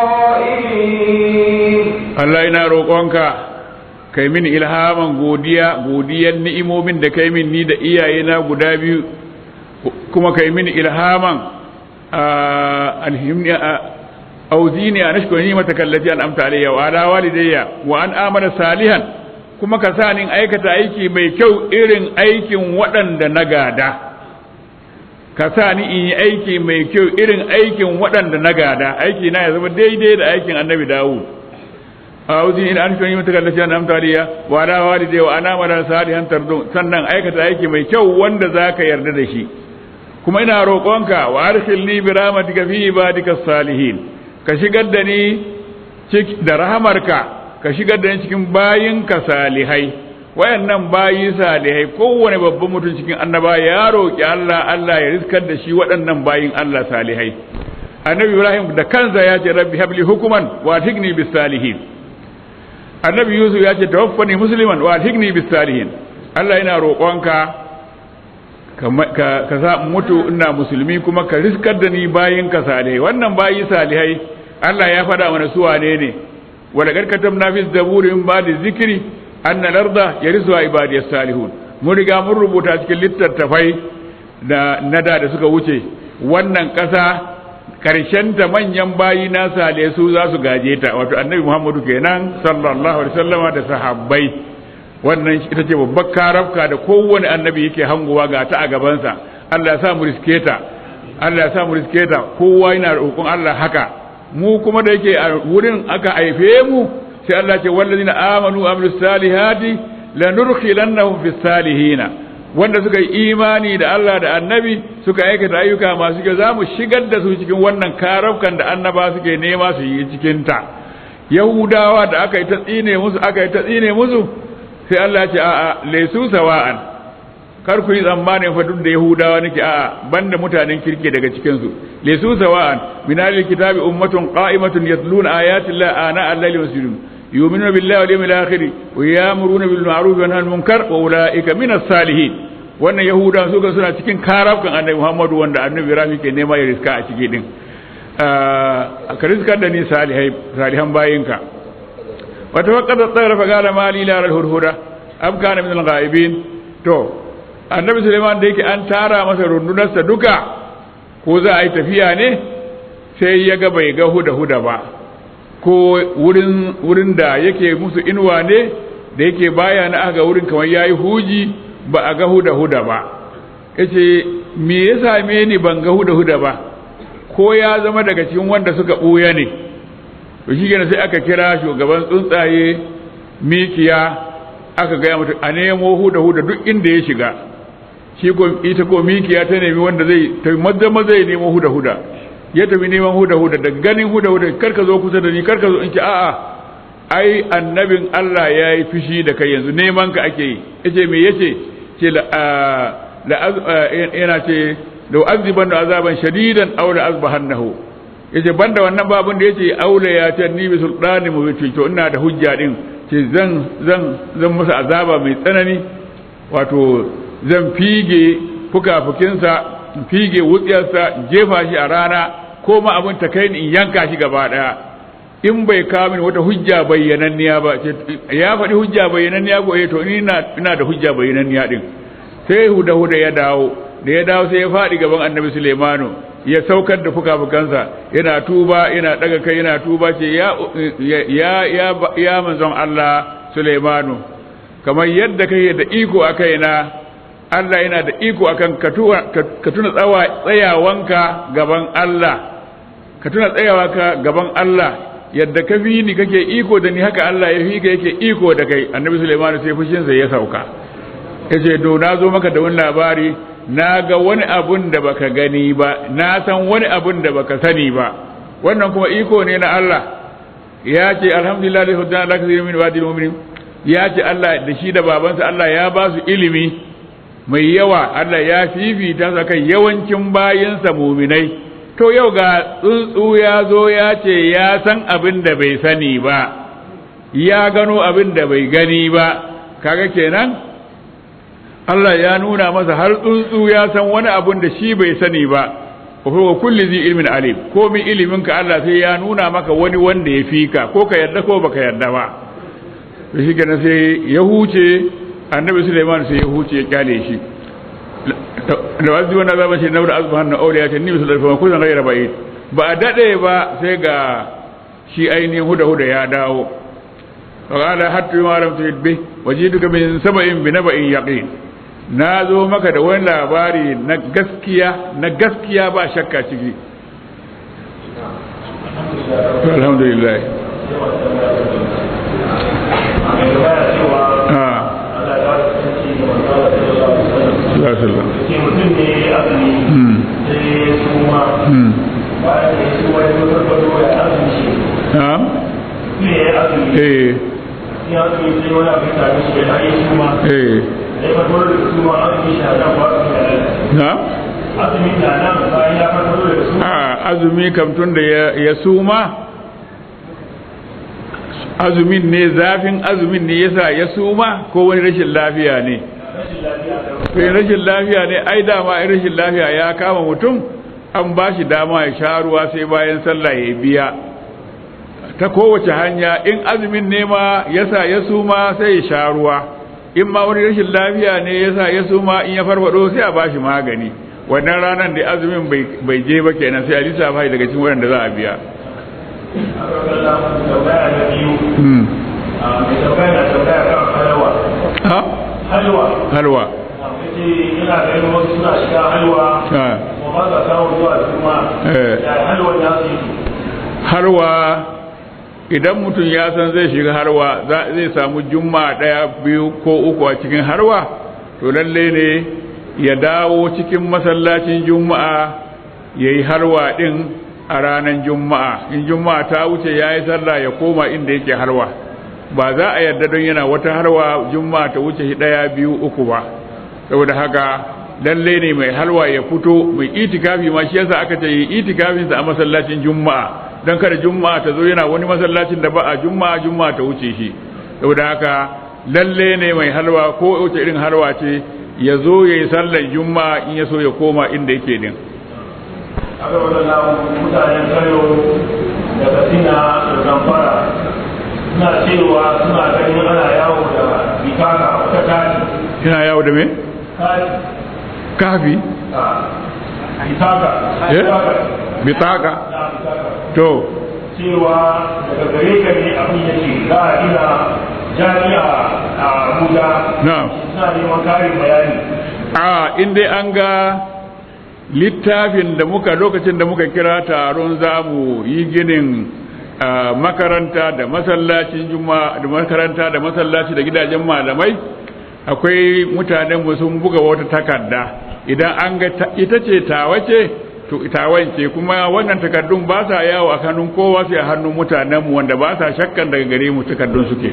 الغائبين Allah ina roƙonka kai min ilhaman godiya godiyan ni'imomin da kai min ni da iyayena guda biyu kuma kai min ilhaman alhimni auzini an ashkura ni'mataka allati an'amta alayya wa ala walidayya wa an amana salihan kuma ka sa ni aikata aiki mai kyau irin aikin waɗanda na gada ka sa ni in yi aiki mai kyau irin aikin waɗanda na gada aiki na ya zama daidai da aikin annabi dawud a'udhu in an shoni mutaka da an amta riya wa ala walidayya wa ana mala salihan tardu sannan aikata aiki mai kyau wanda zaka yarda da shi kuma ina roƙonka wa arshilni bi rahmatika fi ibadika salihin ka shigar da ni da rahamarka ka shigar da ni cikin bayinka salihai wayannan bayi salihai kowane babban mutum cikin annaba ya roƙi Allah Allah ya riskar da shi waɗannan bayin Allah salihai annabi Ibrahim da kansa ya ce rabbi habli hukuman wa tigni bis salihin annabi Yusuf ya ce tawaffani musliman wa tigni bis salihin Allah yana roƙonka ka sa mutu ina musulmi kuma ka riskar da ni bayin ka salihai wannan bayi salihai Allah ya faɗa mana su wane ne wala kar katamna fi zaburi min ba'di zikri anna larda yarisuha ibadiyas salihun mun riga mun rubuta cikin littattafai da nada da suka wuce wannan ƙasa karshen ta manyan bayi na salihai su za su gaje ta wato annabi Muhammadu kenan sallallahu alaihi wasallama da sahabbai wannan ita ce babbar karafka da kowane annabi yake hangowa ga ta a gabansa Allah ya sa mu riske ta Allah ya sa mu riske ta kowa yana roƙon Allah haka mu kuma da yake a wurin aka haife mu sai Allah ce wallazina amanu amilus salihati lanudkhilannahum fis salihina wanda suka yi imani da Allah da annabi suka aikata ayyuka masu kyau zamu shigar da su cikin wannan karafkan da annaba suke nema su yi cikin ta yahudawa da aka yi ta tsine musu aka yi ta tsine musu sai Allah ce a'a laisu sawa'an kar ku yi tsammanin fa duk da yahudawa nake a'a banda mutanen kirke daga cikin su laisu sawa'an min ahli kitabi ummatun qa'imatun yatluna ayati llahi ana al-layli wa yasjudun yu'minuna billahi wal yawmil akhir wa ya'muruna bil ma'ruf wa yanhauna 'anil munkar wa ulaika min as-salihin wannan yahudawa su suna cikin karafkan annabi Muhammadu wanda annabi Ibrahim ke nema ya riska a ciki din ka riskar da ni salihai salihan bayinka وتوقد الطير فقال ما لي لا الهدهدة أم كان من الغائبين تو annabi suleiman da yake an tara masa rundunarsa duka ko za a yi tafiya ne sai ya ga bai ga huda huda ba ko wurin wurin da yake musu inuwa ne da yake baya na aka wurin kamar yayi huji ba a ga huda huda ba yace me ya same ni ban ga huda huda ba ko ya zama daga cikin wanda suka buya ne to shi sai aka kira shugaban tsuntsaye mikiya aka gaya mutu a nemo huda huda duk inda ya shiga shi ko ita ko mikiya ta nemi wanda zai ta maza maza ya nemo huda huda ya tafi neman huda huda da ganin huda huda kar ka zo kusa da ni kar ka zo in ce a'a ai annabin Allah ya yi fushi da kai yanzu neman ka ake yi yace me yace ce la la yana ce da aziban da azaban shadidan aw la azbahannahu yace banda wannan babun da yace aula ya ta ni bi sultani mu to ina da hujja din ce zan zan zan masa azaba mai tsanani wato zan fige fukafukinsa fige wutsiyarsa jefa shi a rana ko ma abin ta kai ni in yanka shi gaba daya in bai kawo min wata hujja bayyananniya ba ya faɗi hujja bayyananniya ko eh to ni ina ina da hujja bayyananniya din sai huda huda ya dawo da ya dawo sai ya faɗi gaban annabi Sulaimanu ya saukar da fukafukansa yana tuba yana daga kai yana tuba ce ya ya ya ya manzon Allah Sulaimanu kamar yadda kai da iko a kaina Allah yana da iko akan ka tuna tsawa tsayawanka gaban Allah ka tuna tsayawanka gaban Allah yadda ka fi ni kake iko da ni haka Allah ya fi ka yake iko da kai annabi Sulaiman sai fushinsa ya sauka yace do na zo maka da wani labari na ga wani abun da baka gani ba na san wani abun da baka sani ba wannan kuma iko ne na Allah ya ce alhamdulillah da hudana Allah kasirin min wadil mu'minin ya ce Allah da shi da babansa Allah ya ba su ilimi mai yawa Allah ya fifita su kan yawancin bayinsa muminai to yau ga tsuntsu ya zo ya ce ya san abin da bai sani ba ya gano abin da bai gani ba kaga kenan Allah ya nuna masa har tsuntsu ya san wani abin da shi bai sani ba wa kulli zi ilmin alim ko min ilimin ka Allah sai ya nuna maka wani wanda ya fika ko ka yarda ko baka yarda ba to shi kenan sai ya huce annabi Sulaiman sai ya huce ya kyale shi da wasu wannan zaba shi naura azbahan na auliya ta nabi sallallahu alaihi wasallam kusan gaira bai ba a dade ba sai ga shi ainihin huda huda ya dawo fa qala hatta ma lam tuhid bi wajiduka min sab'in bi naba'in yaqin na zo maka da wani labari na gaskiya na gaskiya ba shakka ciki alhamdulillah sallallahu mutum ne ya azumi sai ya suma bayan da ya suma ya zo farfado ya azumi shi na'am ne ya azumi eh ya azumi sai wani abin sami shi ya yi suma eh ya farfado da suma azumi shi a nan ba azumi a nan na'am azumi na nan bayan ya farfado da suma a azumi kam tun da ya ya suma azumin ne zafin azumin ne yasa ya suma ko wani rashin lafiya ne rashin lafiya da sai rashin lafiya ne ai dama ai rashin lafiya ya kama mutum an ba shi dama ya sha ruwa sai bayan sallah ya biya ta kowace hanya in azumin ne ma yasa ya suma sai ya sha ruwa in ma wani rashin lafiya ne yasa ya suma in ya farfado sai a ba shi magani wannan ranar da azumin bai je ba kenan sai a lissafa daga cikin waɗanda za a biya aka kalla tambaya na biyu Hmm. mai tambaya na tambaya kan halwa ha halwa halwa yace ina ganin wasu suna shiga halwa ha kuma ba sa kawo zuwa juma Eh. ya halwa ya su yi harwa idan mutum ya san zai shiga harwa za- zai samu jumma ɗaya biyu ko uku a cikin harwa to lalle ne ya dawo cikin masallacin juma'a ya yi harwa ɗin a ranar juma'a in juma'a ta wuce ya yi sallah ya koma inda yake harwa ba za a yarda don yana wata harwa juma'a ta wuce shi ɗaya biyu uku ba saboda haka lalle ne mai halwa ya fito mai itikafi ma shi yasa aka ce yi itikafinsa a masallacin juma'a don kada juma'a ta zo yana wani masallacin da ba a juma'a juma'a ta wuce shi saboda haka lalle ne mai halwa ko wace irin halwa ce ya zo ya yi sallar juma'a in ya so ya koma inda yake din aka wadanda mutanen kano da katsina da zamfara suna cewa suna ganin ana yawo da bikaka wata tari kina yawo da me kai kafi a itaka eh itaka bitaka na itaka to cewa daga gare ka ne abin yake za a gina jami'a a Abuja na'am suna neman karin bayani a in dai an ga littafin da muka lokacin da muka kira taron za mu yi ginin ah, makaranta da masallacin juma da makaranta da masallaci da gidajen malamai akwai mutanen mu sun buga wata takarda idan an ga ta- ita ce tawace to tawan ce kuma wannan takardun ba sa yawo a hannun kowa sai a hannun mutanen mu wanda ba sa shakkan daga gare mu takardun suke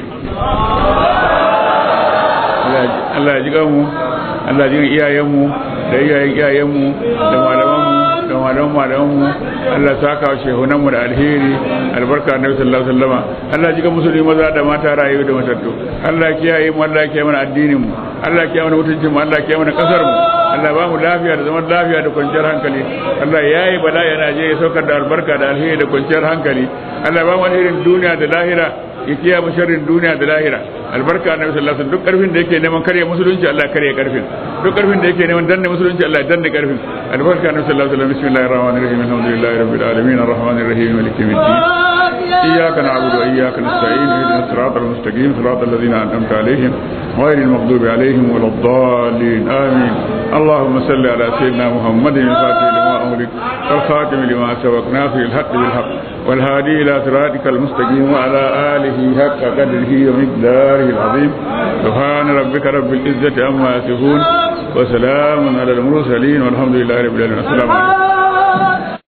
Allah ya ji mu Allah ya ji iyayenmu da iyayen iyayenmu da malamanmu da malaman malamanmu Allah ya saka wa shehunanmu da alheri albarka annabi sallallahu alaihi wasallam Allah ya ji musulmi maza da mata rayu da matattu Allah ya kiyaye mu Allah ya kiyaye mana addinin mu Allah ya kiyaye mana mutuncin mu Allah ya kiyaye mana kasar mu Allah ba mu lafiya da zaman lafiya da kwanciyar hankali Allah ya yi bala'i a Najeriya saukar da albarka da alheri da kwanciyar hankali Allah ba mu alherin duniya da lahira ya kiyaye mu sharrin duniya da lahira albarka annabi sallallahu alaihi wasallam duk karfin da yake neman karya musulunci Allah ya karya karfin duk karfin da yake neman danne musulunci Allah ya danne karfin albarka annabi sallallahu alaihi wasallam bismillahir rahmanir rahim alhamdulillahi rabbil alamin arrahmanir rahim maliki yawmiddin إياك نعبد وإياك نستعين اهدنا الصراط المستقيم صراط الذين أنعمت عليهم غير المغضوب عليهم ولا الضالين آمين اللهم صل على سيدنا محمد الفاتح لما أغلق والخاتم لما سبق ناصر الحق بالحق والهادي إلى صراطك المستقيم وعلى آله حق قدره ومقداره العظيم سبحان ربك رب العزة عما يصفون وسلام على المرسلين والحمد لله رب العالمين السلام عليكم